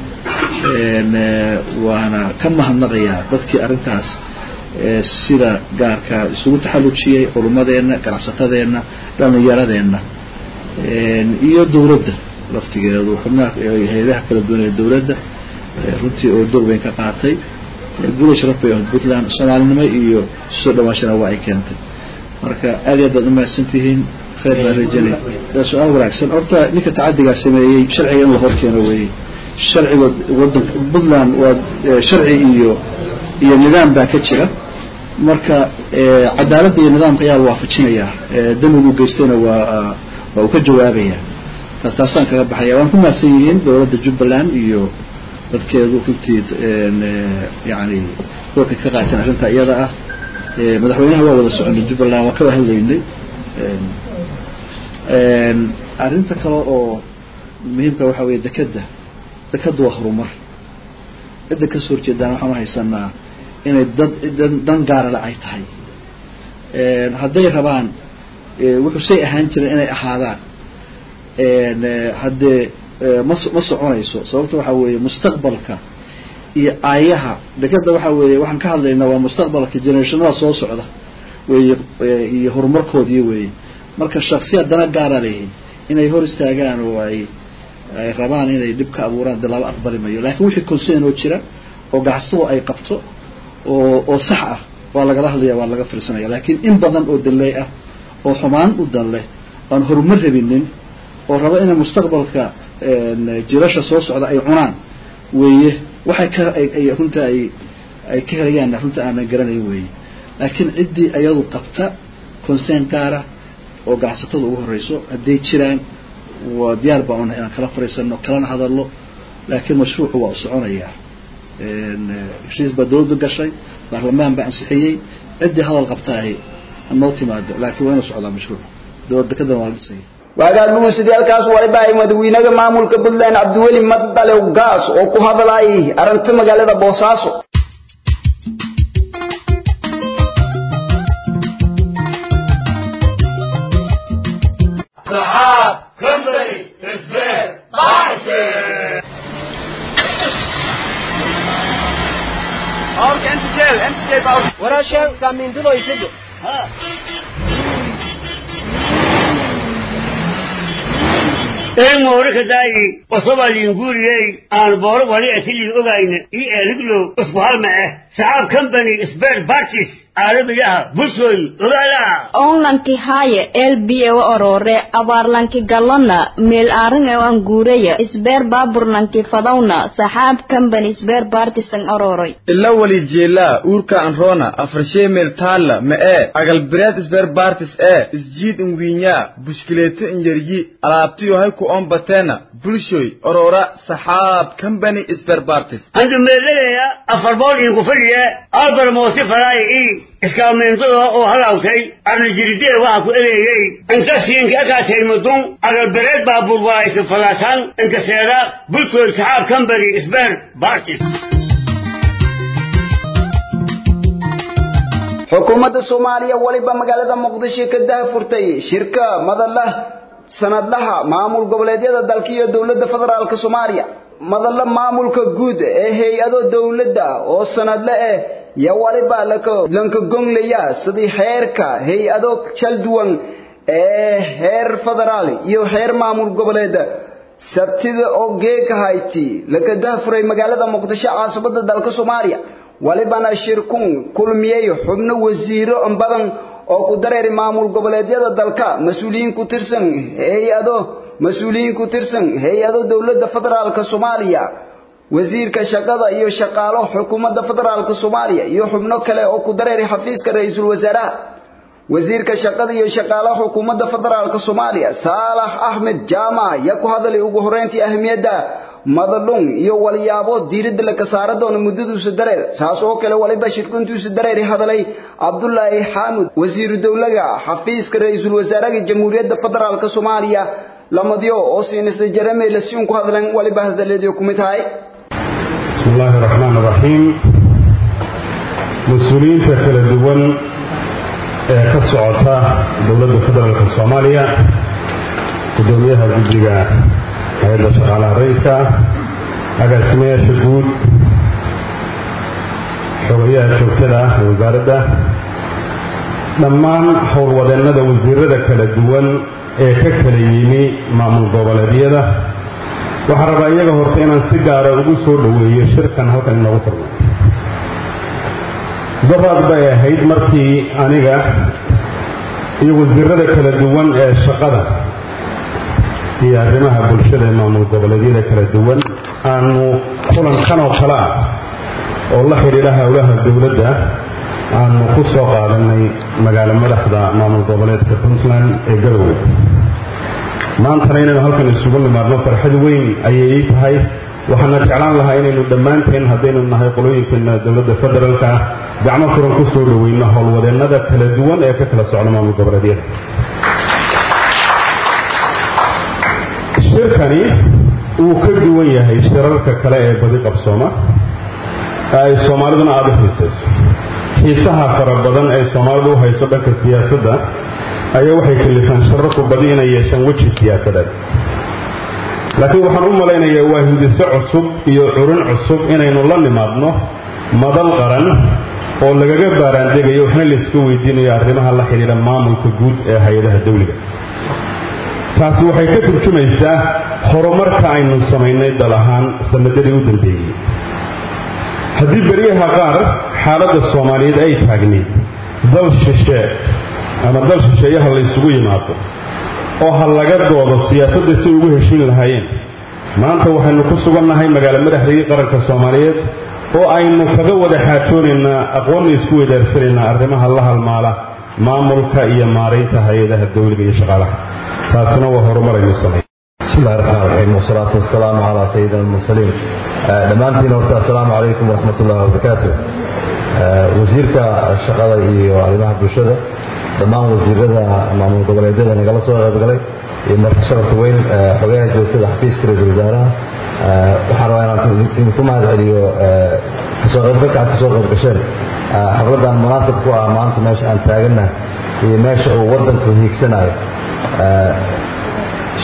S9: waana ka mahadnaqayaa dadkii arrintaas sida gaarka isugu taxallujiyey culummadeenna ganacsatadeenna dhalinyaradeenna iyo dowladda laftigeedu xubnaha hay-adaha kala duwan ee dowladda runtii oo door weyn ka qaatay guula sharaf bay ahayd puntland soomaalinimo iyo soo dhawaashana waa ay keentay marka aad iyo aad baad umahadsan tihiin khayr baan rajanay su-aal wanaagsan horta ninka tacadigaa sameeyey sharciga in la hor keeno weeyey sharciga wadanka puntland waa sharci iyo iyo nidaam baa ka jira marka cadaaladda iyo nidaamka ayaa la waafajinayaa damigu geystayna waa waa uu ka jawaabayaa taas taasaan kaga baxaya waan ku mahadsan yihiin dowladda jubbaland iyo dadkeedu runtii yani doorkay ka qaateen arrinta iyada ah madaxweynaha waa wada soconay jubbaland waan ka hadlaynay arrinta kale oo muhiimka waxaa weeye dekeda dekaddu waa horumar cidda kasoo horjeedaan waxaanu haysanaa inay dad dan gaarale ay tahay hadday rabaan wuxuu say ahaan jiren inay ahaadaan haddee ma ma soconayso sababta waxaa weeye mustaqbalka iyo aayaha dekeda waxaa weeye waxaan ka hadlaynaa waa mustaqbalka generationada soo socda weeye iyo horumarkoodii weeye marka shaksiyaad dana gaara leeyihiin inay hor istaagaan oo ay ay rabaan inay dhib ka abuuraan dee laba aqbali mayo laakiin wixii concern oo jira oo ganacsatadu ay qabto oo oo sax ah waa lagala hadlaya waa laga fiirsanaya laakiin in badan oo danley ah oo xumaan u dan leh aan horumar rabinin oo raba inay mustaqbalka jilasha soo socda ay cunaan weeye waxay ka ay runta ay ay ka helayaan runta aanan garanayn weeye laakiin ciddii iyadu qabta concern gaara oo ganacsatada ugu horeyso hadday jiraan waa diyaar baan unahay inaan kala fariisano kalana hadalno laakiin mashruucu waa u soconayaa heshiis baa dawladdu gashay baarlamaan baa ansixiyey ciddii hadal qabtaahi hanoo timaado laakiin waa inuu socdaa mashruuc dowladda kadan waa la dhisaya
S1: waagaaguu sidii halkaas waliba ay madaxweynaha maamulka puntland cabdiweli madale gaas oo ku hadlayay arrinta magaalada boosaaso
S10: saxaab company isbeer baashe
S8: Orka انت جيل انت جيل باور
S11: ورا شيء كامين دلو يسجل
S8: ها
S12: een moorika daayi wasobalin guuriyey aan booro wali atilin ogayna ii eeliglo usku halma ah saxaab company spare parties caalamiga ah bulshooy ogaala
S6: onlanki haaye elbiye wa orore abaarlanki gallona meel aaringa an guuraya isbeer baaburlanki fadawna saxaab company isbeer baartisan ororoy
S8: ila wali jeelaa uurka anroona afarshee meel taalla ma ee agalbireed isbeer baartis ee isjiid inwiinyaa bushkileeto inyaryi alaabtiyo hay ku ombateena bulshoy orora saxaab company isbeer baartis
S12: andu meelaleya afar bool iinku fadhiya albar moosi falaay ii iskaameentada oo halawtay arnajiridee waxa ku ereeyey inta siinka akaatay mudun agalbereed baabuur waa isin falaasaan inta seeda bulshooy saxaab company isbeer baartis
S1: xukuumadda soomaaliya weliba magaalada muqdisho ka dahfurtay shirka madalla sanadlaha maamul goboleedyada dalka iyo dowladda federaalka soomaaliya madalla maamulka guud ee hay-ado dowladda oo sanadle eh yo waliba lanka gonglaya sidii heerka hay-ado kala duwan ee heer federaal iyo heer maamul goboleed sabtida oo geeka hayti laka dahfuray magaalada muqdisho caasimadda dalka soomaaliya walibana shirkun kulmiyey xubno wasiiro badan oo ku dareeri maamul goboleedyada dalka mas-uuliyiin ku tirsan hay-ado mas-uuliyiin ku tirsan hay-ado dowladda federaalka soomaaliya wasiirka shaqada iyo shaqaalo xukuumadda federaalka soomaaliya iyo xubno kale oo ku dareeri xafiiska ra-iisul wasaaraha wasiirka shaqada iyo shaqaalaha xukuumadda federaalka soomaaliya saalax axmed jaamac yaa ku hadalay ugu horreyntii ahmiyadda madalun iyo walyaabo diiradda la ka saara doono muddaduusa dareer saas oo kale waliba shirkuntiisa dareeri hadalay cabdulaahi xaamud wasiiru dowlaga xafiiska ra-iisul wasaaraha jamhuuriyadda federaalka soomaaliya lamadyo oo siinista jarame la siin ku hadlan waliba hadaleedio ku mid tahay
S13: بسم الله الرحمن الرحيم مسؤولينta kala duwan ee ka socota dowladda federaalka soomaaliya gudoomiyaha guddiga hay-adda shaqaalaha rayidka agaasimayaasha guud xogayaha joogtada ee wasaaradda dhammaan howlwadeennada wasiirada kala duwan ee ka kala yimi maamul goboleedyada waxaan rabaa iyaga horta inaan si gaara ugu soo dhoweeyo shirkan halkan inoogu furmay daraad bay ahayd markii aniga iyo wasiirada kala duwan ee shaqada iyo arrimaha bulshada ee maamul goboleedyada kala duwan aanu kulankan oo kale ah oo la xidhiidha howlaha dowladda aanu ku soo qaadanay magaalo madaxda maamul goboleedka puntland ee garowe maantana inaynu halkan isugu nimaadno farxad weyn ayay ii tahay waxaana jeclaan lahaa inaynu dhammaanteen haddaynu nahay qolooyinkeena dowladda federaalka ah gacmo furan ku soo dhoweyno howlwadeennada kala duwan ee ka kala socda maamul goboleedyada shirkani wuu ka duwan yahay shirarka kale ee badi qabsooma ee ay soomaaliduna aada u xiisayso xiisaha fara badan ee soomaalidu u hayso dhanka siyaasadda ayaa waxay kalifaan shirarku badi inay yeeshaan weji siyaasadeed laakiin waxaan u malaynayaa waa hindiso cusub iyo curin cusub inaynu la nimaadno madal qaran oo lagaga baaraandegayo waxna layska weydiinayo arrimaha la xidhiidha maamulka guud ee hay-adaha dawliga taasi waxay ka turjumaysaa horumarka aynu samaynay dal ahaan sanadadii u dambeeyey haddii beryaha qaar xaaladda soomaaliyeed ay taagnayd dal shishe ama dal shisheeyaha laysugu yimaado oo ha laga doodo siyaasadda si ugu heshiin lahaayeen maanta waxaynu ku sugannahay magaalo madaxdii qaranka soomaaliyeed oo aynu kaga wada xaajoonaynaa aqoonna isku weydaarsanaynaa arrimaha la halmaala maamulka iyo maaraynta hay-adaha dawliga iyo shaqaalaha taasina waa horumar aynu samay
S14: بسم الله الرحمن الرحيم والصلاة والسلام على سيدنا المرسلين دمانتين ورتا السلام عليكم ورحمة الله وبركاته وزيرك الشقادة iyo arrimaha bulshada dhammaan wasiirada maamul goboleedyada nagala soo qaybgalay iyo marti sharafta weyn xogayaha joogtada xafiiska ra-iisul wasaaraha waxaan rabaa inaan idinku mahad celiyo kasoo qaybgalka aad kasoo qayb gasheen xafladan munaasib ku ah maanta meesha aan taagannahay iyo meesha uu waddanku hiigsanayo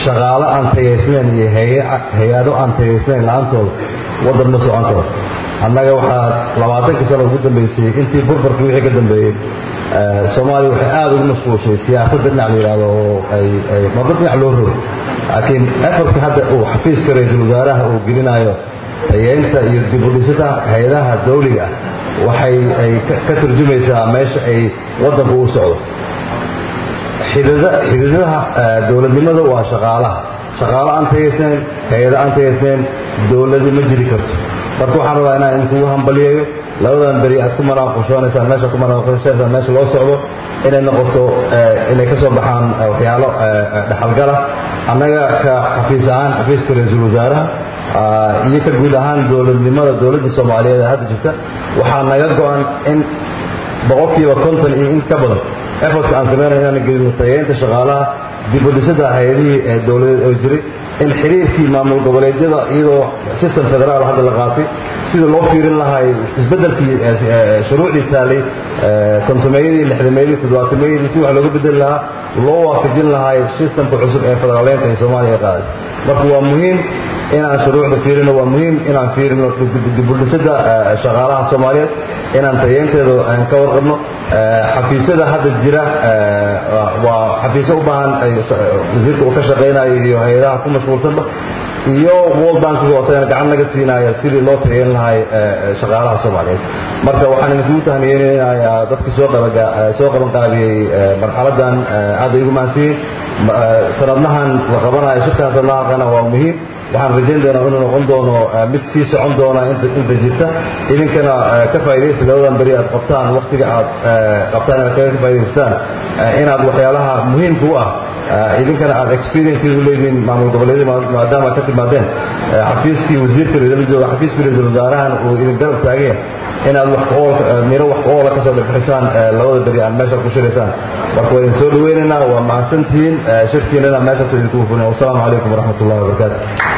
S14: shaqaalo aan tayaysnayn iyo hay-ado aan tayaysnayn la-aantooda waddan ma socon karo annaga waxaa labaatankii sano ugu dambeysay intii burburkii wixii ka dambeeyey soomaaliya waxay aada ugu mashquulshay siyaasadda dhinac la yidhahdo oo ay ay marba dhinac loo rogo laakiin efortka hadda uu xafiiska ra-iisul wasaaraha uu gelinayo tayeynta iyo dib u dhisida hay-adaha dawliga waxay ay ka turjumaysaa meesha ay waddanku u socdo xidhiidadaha dowladnimada waa shaqaalaha shaqaalo aan tayaysnayn hay-ado aan tayaysnayn dowladi ma jiri karto marka waxaan rabaa inaan idinkugu hambaliyayo labadan beri aad ku manaaqushonaysaan meesha ku manaaqushonaysaan meesha loo socdo inay noqoto inay ka soo baxaan waxyaalo dhexalgala annaga ka xafiis ahaan xafiiska ra-iisul wasaaraha iyo ka guud ahaan dowladnimada dowladda soomaaliyeed ee hadda jirta waxaa naga go-an in boqolkiiba konton iyo in ka badan efortka aan sameynaya inaan gelino tayeynta shaqaalaha dib u dhisida hay-adihii ee dowladeed oo jiray in xiriirkii maamul goboleedyada iyadoo system federaal hadda la qaatay sida loo fiirin lahay isbeddelkii shuruucdii taalay kontomeeyadii lixdameeyadii toddobaatameyadii si wax looga bedeli lahaa loo waafajin lahay systemka cusub ee federaaleynta ee soomaaliya qaaday marka waa muhiim inaan shuruucda fiirino waa muhiim inaan fiirino dibudhisada shaqaalaha soomaaliyeed inaan tayeynteeda aan ka warqabno xafiisyada hadda jira waa xafiisyo u baahan wasiirka uu ka shaqaynayo iyo hay-adaha ku mashquulsanba iyo world bankiga oo isagana gacan naga siinaya sidii loo tayeyn lahay shaqaalaha soomaaliyeed marka waxaan idinkugu tahniyeynayaa dadkii soo qabaga soo qaban qaabiyey marxaladan aad ay ugu mahadsiiyey sanadnahan la qabanayo shirkan sanadnahana waa muhiim waxaan rajayn doonaa inuu noqon doono mid sii socon doona inta inta jirta idinkana ka faa'iidaysta labadan beri aad qabtaan waqtiga aad qabtaan inaad kaga faa'idaystaan inaad waxyaalaha muhiimka u ah idinkana aad experience u leedihiin maamul goboleedyada maadaama aad ka timaadeen xafiiskii wasiirka reedala jooga xafiiskii ra-iisul wasaarahan uu idin garab taageen inaad wax miro wax oola ka soo dhexbixisaan labada beri aad meesha ku shiraysaan marka waa idin soo dhaweynaynaa waa mahadsantihiin shirkiinana meeshaas idinku hufuna wasalaamu calaykum waraxmat ullahi wabarakaatu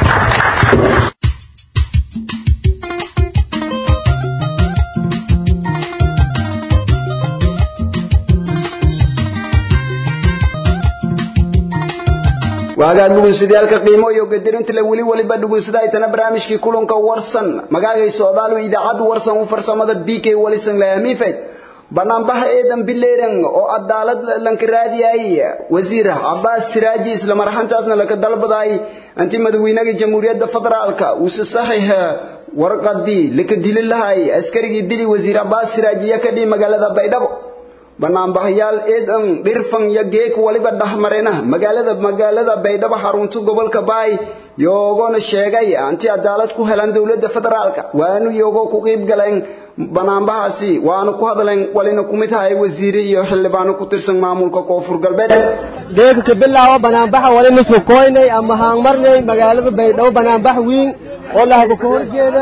S1: waagaa dhugunsidayaalka qiimo iyo gadirinta la weli weliba dhugunsada aytana barnaamijkii kulanka warsan magaagay socdaalu idaacaddu warsan u farsamada b k walisan laamiifay banaanbaha eedan bileeran oo cadaalad lanka raadiyay wasiir cabaas siraaji isla marxantaasna laka dalbaday anti madaxweynaha jamhuuriyadda federaalka uu saxiix warqadii laka dili lahay askarigii dili wasiir cabaas siraaji ka dhii magaalada baydhabo banaanbaxayaal eedan dhirfan iyo geek waliba dhexmarena magaalada magaalada baydhabo xarunta gobolka baay yoogona sheegay anti cadaalad ku helan dowladda federaalka waanu iyagoo ku qiib galeen banaanbahaasi waanu ku hadleen walina kumid tahay wasiire iyo xildhibaano ku tirsan maamulka koonfur galbeed
S11: geeka ka bilaabo banaanbaxa wali nisku koynay ama haangmarnay magaalada baydhabo banaanbax weyn oo lahaga ka horjeeda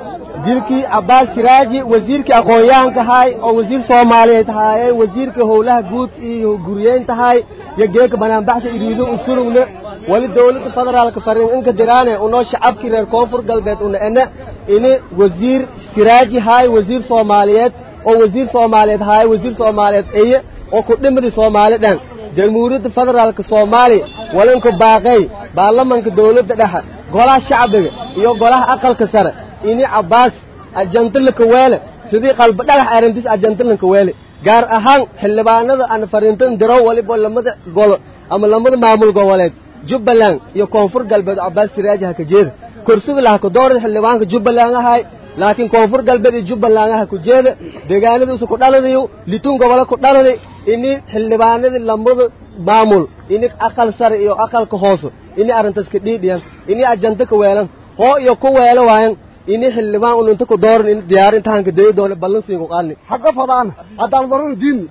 S11: dilkii cabbaas siraaji wasiirkii aqoon-yahanka ahay oo wasiir soomaaliyeed ahaayeen wasiirkii howlaha guud iyo guryeyn tahay iyo geeka banaanbaxsha iriido u sulugna wali dowladda federaalka fariin inka diraane unoo shacabkii reer koonfur galbeed una ena ini wasiir siraaji haay wasiir soomaaliyeed oo wasiir soomaaliyeed haay wasiir soomaaliyeed eye oo ku dhimadi soomaali dhan jamhuuriyadda federaalka soomaaliya walinka baaqay baarlamanka dowladda dhexe golaha shacbiga iyo golaha aqalka sare ini cabbaas ajantalanka weele sidii qalba dhagax arrintiis ajantalanka weele gaar ahaan xildhibaanada aan fariintan diro waliba lamada golo ama lamada maamul goboleed jubbaland iyo koonfur galbeed cabbaas siraaji ha ka jeeda kursiga laha ka doorada xildhibaanka jubbaland ahay laakiin koonfur galbeed iyo jubbaland aha ku jeeda deegaanadiisu ku dhaladayo litun gobole ku dhaladay ini xildhibaanadii lamada maamul ini aqal sare iyo aqalka hoose ini arrintaas ka dhiidhiyan ini ajanta ka weelan hoo iyo ku weelo waayan ini xildhibaan un inta ku dooran in diyaar intahanka dayo doole ballansiin ku qaadni
S15: xaqa fadaan haddaan darana diin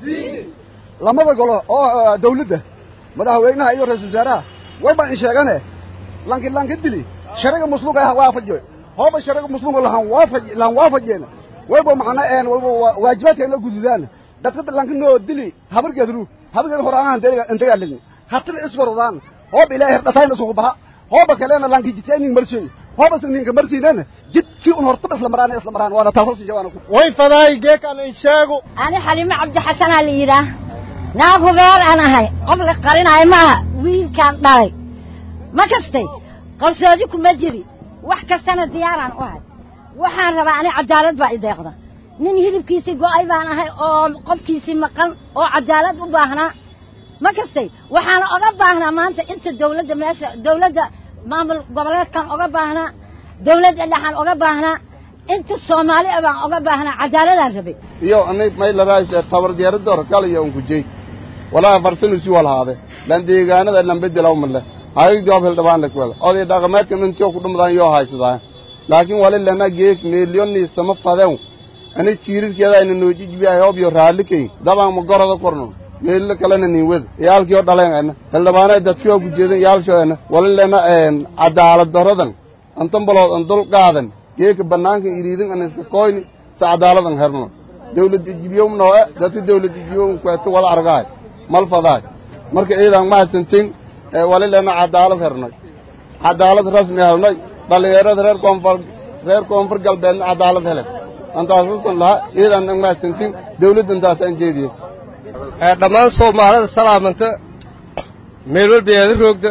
S15: lamada golo oo dawladda madaxweynaha iyo ra-iisul wasaaraha way baan in sheegane lanki lanka dili shariga musluga ah waafajo hooba shariga musluga lahan waafaj lahan waafajeena wayba macna een wayba waajibaadka la gududaan dadka lanka noo dili habargeedru habargeed horaanahan deega intaga ligni hatina isgorodaan hooba ilaahay dhasayna isugu baxa hooba kalena lanki jitayning marsiyo hooba ninka marsiinana jidkii un hortaba isla maraan isla maraan waana taasoo si jawaana
S16: way fadaay geekan in sheego
S17: ani xalimo cabdi xasanaa la yidhaah naag hubeer aan ahay qof la qarinayo maaha wiilkaan dhalay ma kastay qarsoodi kuma jiri wax kastana diyaaraan u ahay waxaan rabaa ani cadaalad baa i deeqda nin hilibkiisii go'ay baan ahay oo qofkiisii maqan oo cadaalad u baahnaa ma kastay waxaana oga baahnaa maanta inta dawladda meesha dawladda maamul goboleedkan oga baahnaa dawladda dhexaan oga baahnaa inta soomaali ah baan oga baahnaa cadaaladaan rabay
S18: iyo anay may laraayse tabar diyaaradoor kala iyo unkujey walaa farsanu si walhaade lan deegaanada lan bedelaw male hayig joob hel dhabaan lakwada oday dhaqameedka intio ku dhumdaan yoo haysadaa laakiin wali lana geek meelyonni sama fadew ani jiirirkeeda ayna noojijbiyahay obyo raallikay dabaan ma goroda korno meello kalena nin wed yaalkii oo dhaleen ena hildhibaana dadkii oo gujeedan yaalsho ena wali lena cadaalad daradan antan balood an dul qaadan geeka bannaanka iriidin an iska koyni sa cadaaladan herno dawlad ijibiyowmnoo e dadka dawlad ijibiyowm kweeto wala argaay mal fadaay marka ciidan mahadsantin wali lena cadaalad hernay cadaalad rasmi helnay dhallinyarada reer koonfur reer koonfur galbeedna cadaalad helen antaasuusan lahaa ciidan an mahadsantin dawladda intaasaan jeediye
S16: dhammaan soomaalida salaamanta meel walbeeda roogda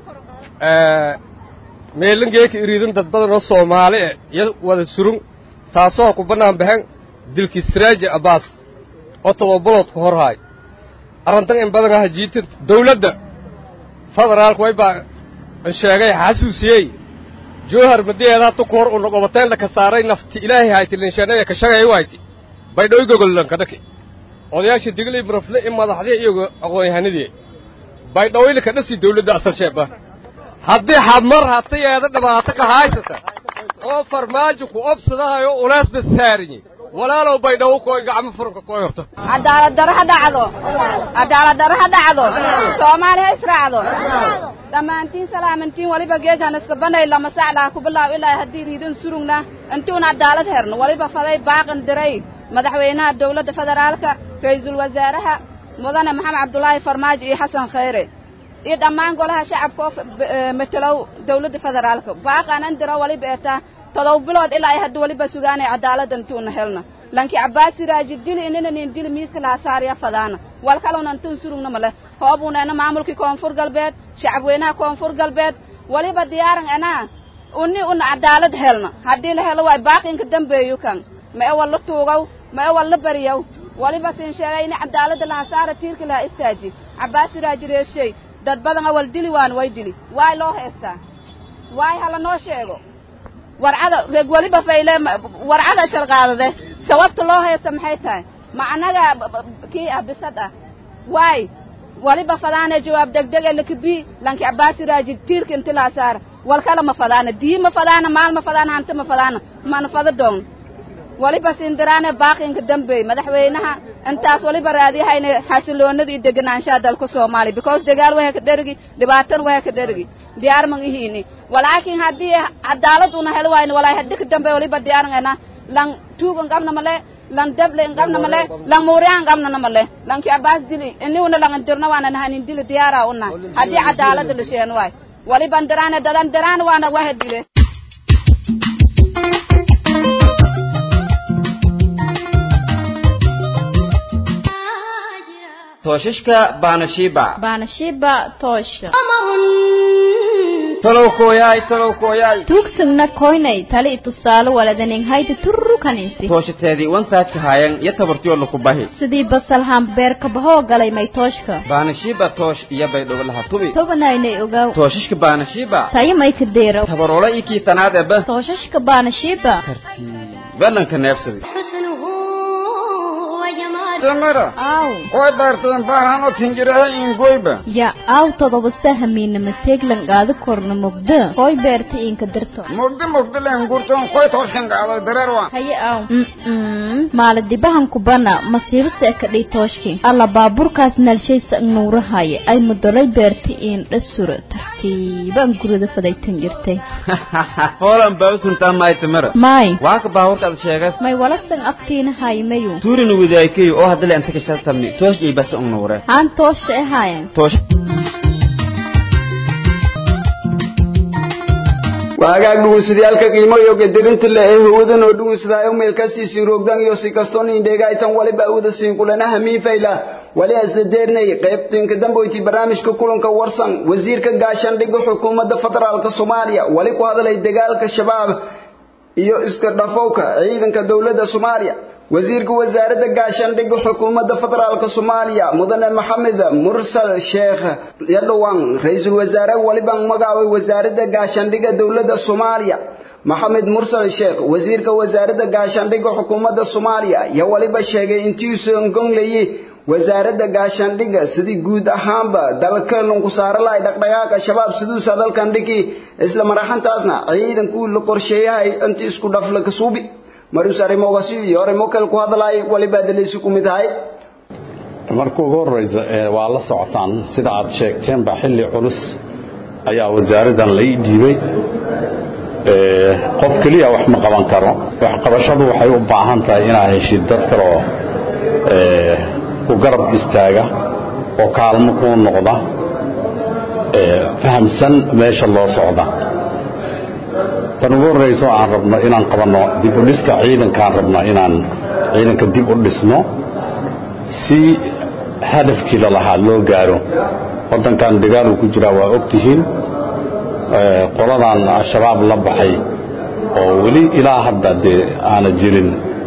S16: meelin geeka iriidin dad badan oo soomaali eh iyo wada surun taasoo ku bannaan baxen dilkii siraaji abbaas oo todobolood ku hor haay arrintan in badan ah jiitin dawladda federaalku way baa an sheegay xasuusiyey joohar madiyeedaa tu kuhor una goboteella ka saaray nafti ilaahay hayti linshanaya ka shagay wayti baydhoy gogollanka dhaki odayaasha diglay murafle in madaxdii iyagu aqoon-yahanadii baydhawayli ka dhasi dawladda asal sheeba haddii xadmar hatayeeda dhibaato ka haysata oo farmaajo ku obsadahayo uleesba saarinyi walaalow baydhawo kooy gacmo furanka kooy horto
S19: cadaalad daro ha dhacdo cadaalad daro ha dhacdo soomaali ha israacdo dhammaantiin salaamantiin waliba geegaan iska banay lama saclaa ku bilaaw ilaa haddii riidin surugna intuun cadaalad herno waliba faday baaqan diray madaxweynaha dawladda federaalka ra'iisul wasaaraha mudane maxamed cabdulaahi farmaajo iyo xasan khayre iyo dhammaan golaha shacabka oo matelow dawladda federaalka baaqaanan diro waliba eetaa todob bilood ilaa ay hadda waliba sugaanay cadaaladda intuuna helna lanki cabbaasi raaji dili inina nin dili miiska laha saariya fadaana wal kaluna intun surugna male hoobuuna ena maamulkii koonfur galbeed shacabweynaha koonfur galbeed waliba diyaaran enaa uni una cadaalad helna haddii la helo waay baaqinka dambeeyu kan ma e walla tuugow ma e walla bariyow waliba siin sheegay ini cadaaladda laha saara tiirka laha istaaji cabbaasi raaji reeshey dad badan awal dili waan way dili waay loo heestaa waay hala noo sheego warcada reeg weliba fayle warcada shalqaadade sababta loo heesta maxay tahay ma annaga kii ah bisad ah waay waliba fadaane jawaab degdege lakabii lanki cabbaasi raaji tiirka inti laa saara wal kale ma fadaana dii ma fadaana maal ma fadaana hanti ma fadaana mana fada doon waliba sindiraane baaqinka dambeey madaxweynaha intaas waliba raadiyahayna xasiloonada iyo deganaanshaha dalka soomaaliya because dagaal wahay ka dherigi dhibaatan wahay ka dherigi diyaar man ihiini walaakin haddii cadaalad una helo waayna walaay haddi ka dambeey waliba diyaarngana lan tuugan qabna male lan dable qabna male lan muuriyaan qabnana male lanki abaas dili iniuna lan indirna waana nahanin dili diyaara una haddii cadaalada la sheen waay waliba ndiraane dadan diraan waana waha dile
S7: tooshashka baanashiiba
S6: baanashiiba toosha
S7: talow kooyaay talow kooyaay
S6: tuugsagna koynay tali tusaale waladanin haydi turru kaninsi
S7: tooshateedii wantaajka haayan iyo tabartiyo laku bahi
S6: sidii basalhaan beerka bahoo galay may tooshka
S7: baanashiiba toosh iyo baydhobo laha tubi
S6: tobanaynay ogaw
S7: tooshashka baanashiiba
S6: tayo may ka deero
S7: tabaroola iyo kii tanaad eba
S6: tooshashka baanashiiba
S7: balanka neebsaday
S20: tamara
S6: aw
S20: koy baarteen baahan oo tinjiraha ingoyba
S6: ya aw todoba sahamiina mateeglan qaada korna mugda koy beerta inka dirto
S20: mugda mugda len gurtoon koy tooskan qaado dareerwa
S6: haye aw maala dibahan kubana masiibo seeka dhii tooshki alla baaburkaas nalshaysa nuurahaya ay mudolay beerta in dhasura tartiibaan gurida fadaytan jirtay
S7: hoolan baabsantaa maay tamara
S6: may
S7: waa ka baaburkaad sheegas
S6: may walasan aftiina haymayu
S7: tuurina wadaaykayo oo haddale anta kashatamni toosh iyo basa unuure
S6: aan toosha ahaayan
S7: toosh
S1: waagaag dhugunsadayaalka qiimo iyo gadirinta le ee hawadan oo dhugunsadaayo meel kastiisin roogdan iyo si kastoon indheega aytan waliba awda siin kulanaha miifayla wali isla deernay qaybtinka damboyti barnaamijka kulanka warsan wasiirka gaashaandhigga xukuumadda federaalka soomaaliya wali ku hadlay dagaalka shabaab iyo iska dhafowka ciidanka dowladda soomaaliya wasiirka wasaaradda gaashaandhigga xukuumadda federaalka soomaaliya mudane maxamed mursal sheekh yadhowaan ra-iisul wasaare walibaan magacaabay wasaaradda gaashaandhigga dowladda soomaaliya maxamed mursal sheekh wasiirka wasaaradda gaashaandhigga xukuumadda soomaaliya iyo waliba sheegay intiiuusan gongleyey wasaaradda gaashaandhigga sidii guud ahaanba dalka lunku saara lahay dhaqdhaqaaqa shabaab siduusa dalkan dhigi isla maraxantaasna ciidankuu la qorsheeyahay intii isku dhafla kasuubi marus arrimogasi iyo arrimo kale ku hadlaay waliba dalaysi ku mid ahay
S21: marka ugu horreysa waa la socotaan sida aad sheegteenba xilli culus ayaa wasaaraddan la ii dhiibay qof keliya wax ma qaban karo waxqabashadu waxay u baahan tahay inaad heshid dad kale oo ku garab istaaga oo kaalmo kuu noqda fahamsan meesha loo socda tan ugu horrayso aan rabno inaan qabanno dib u dhiska ciidankaan rabno inaan ciidanka dib u dhisno si hadafkii lalahaa loo gaaro waddankan dagaaluu ku jiraa waa og tihiin qoladan al-shabaab la baxay oo weli ilaa hadda dee aana jirin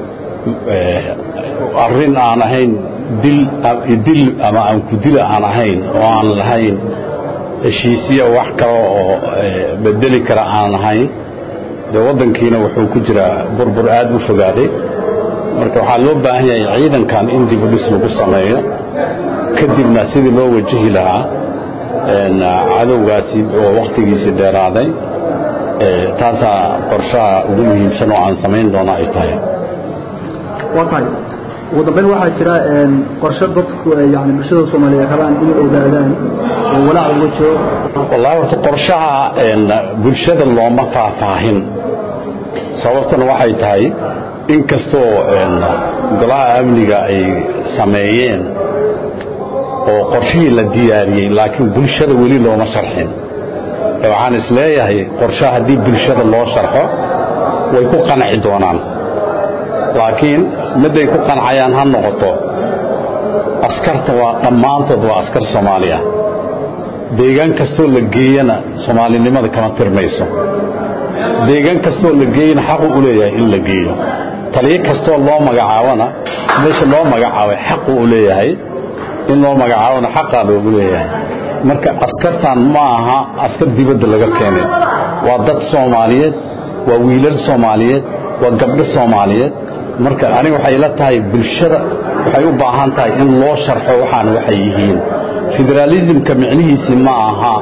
S21: arrin aan ahayn dil dil ama aan ku dila aan ahayn oo aan lahayn heshiisiya wax kale oo bedeli kara aan ahayn dee waddankiina wuxuu ku jiraa burbur aad u fogaaday marka waxaa loo baahan yahay ciidankan in dib u dhis lagu sameeyo kadibna sidii loo wajahi lahaa cadowgaasi oo wakhtigiisii dheeraaday taasaa qorshaha ugu muhiimsan oo aan samayn doona ay tahay
S22: waa tahay ugu dambayn waxaa jira qorshe dadku yani bulshada soomaaliyeed rabaan inay ogaadaan oo walaac uga jiro
S21: wallaahi horta qorshaha bulshada looma faahfaahin sababtuna waxay tahay in kastoo golaha amniga ay sameeyeen oo qorshihii la diyaariyey laakiin bulshada weli looma sharxin waxaan is leeyahay qorshaha haddii bulshada loo sharxo way ku qanci doonaan laakiin midday ku qancayaan ha noqoto askarta waa dhammaantood waa askar soomaaliya deegaan kastoo la geeyana soomaalinimada kama tirmayso deegaan kastoo la geeyana xaqu u leeyahay in la geeyo taliyo kastoo loo magacaabona meesha loo magacaabay xaqu u leeyahay in loo magacaabona xaqaa loogu leeyahay marka askartan ma aha askar dibadda laga keenay waa dad soomaaliyeed waa wiilal soomaaliyeed waa gabdho soomaaliyeed marka aniga waxay la tahay bulshada waxay u baahan tahay in loo sharxo waxaan waxay yihiin federaalismka micnihiisii ma aha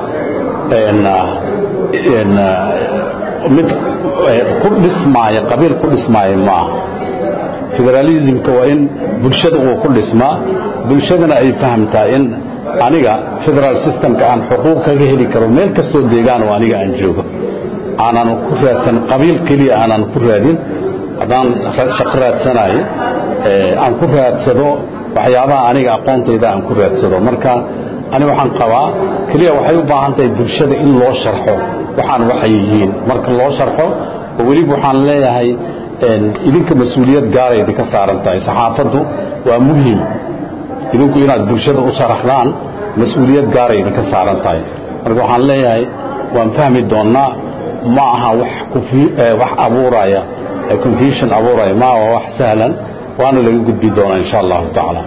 S21: mid ku dhismaaya qabiil ku dhismaaya ma aha federaalismka waa in bulshada uu ku dhismaa bulshadana ay fahamtaa in aniga federal systemka aan xuquuq kaga heli karo meel kastoo deegaan oo aniga aan joogo aanan ku raadsan qabiil keliya aanan ku raadin haddaan shaqo raadsanayo aan ku raadsado waxyaabaha aniga aqoontayda aan ku raadsado marka ani waxaan qabaa keliya waxay u baahan tahay bulshada in loo sharxo waxaan waxay yihiin marka loo sharxo oo weliba waxaan leeyahay idinka mas-uuliyad gaara idinka saaran tahay saxaafaddu waa muhim idinku inaad bulshada u sharaxdaan mas-uuliyad gaara idinka saaran tahay marka waxaan leeyahay waan fahmi doonnaa ma aha wax abuuraya confusion abuuraya ma waa wax sahlan waana laga gudbi doonaa insha allahu tacaala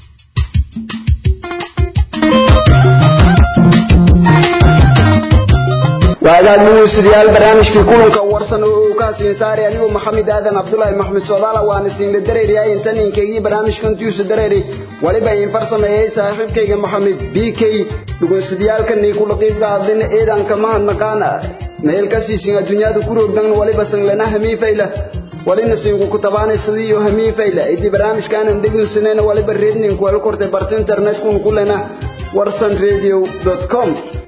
S1: waagaag dhegeystayaal barnaamijkii kulanka warsan oo uu ka hasiin saaray anigoo maxamed aadan cabdulaahi maxmed soodaala waana siinla dareeriyay intan inkaygii barnaamijkan tiisu dareeri waliba in farsameeyey saaxiibkayga maxamed b k dhugeystayaalkanay kula qiibka hadlin eedanka mahadnaqaana meel ka siisin adduunyada ku roogdan waliba sanglana hamiifayla walina siinku ku tabaanay sidiiyo hamiifayla idii barnaamijkaanan dhegeysanayna waliba reedninku wala kortay barta internetkun kulena warsan radio com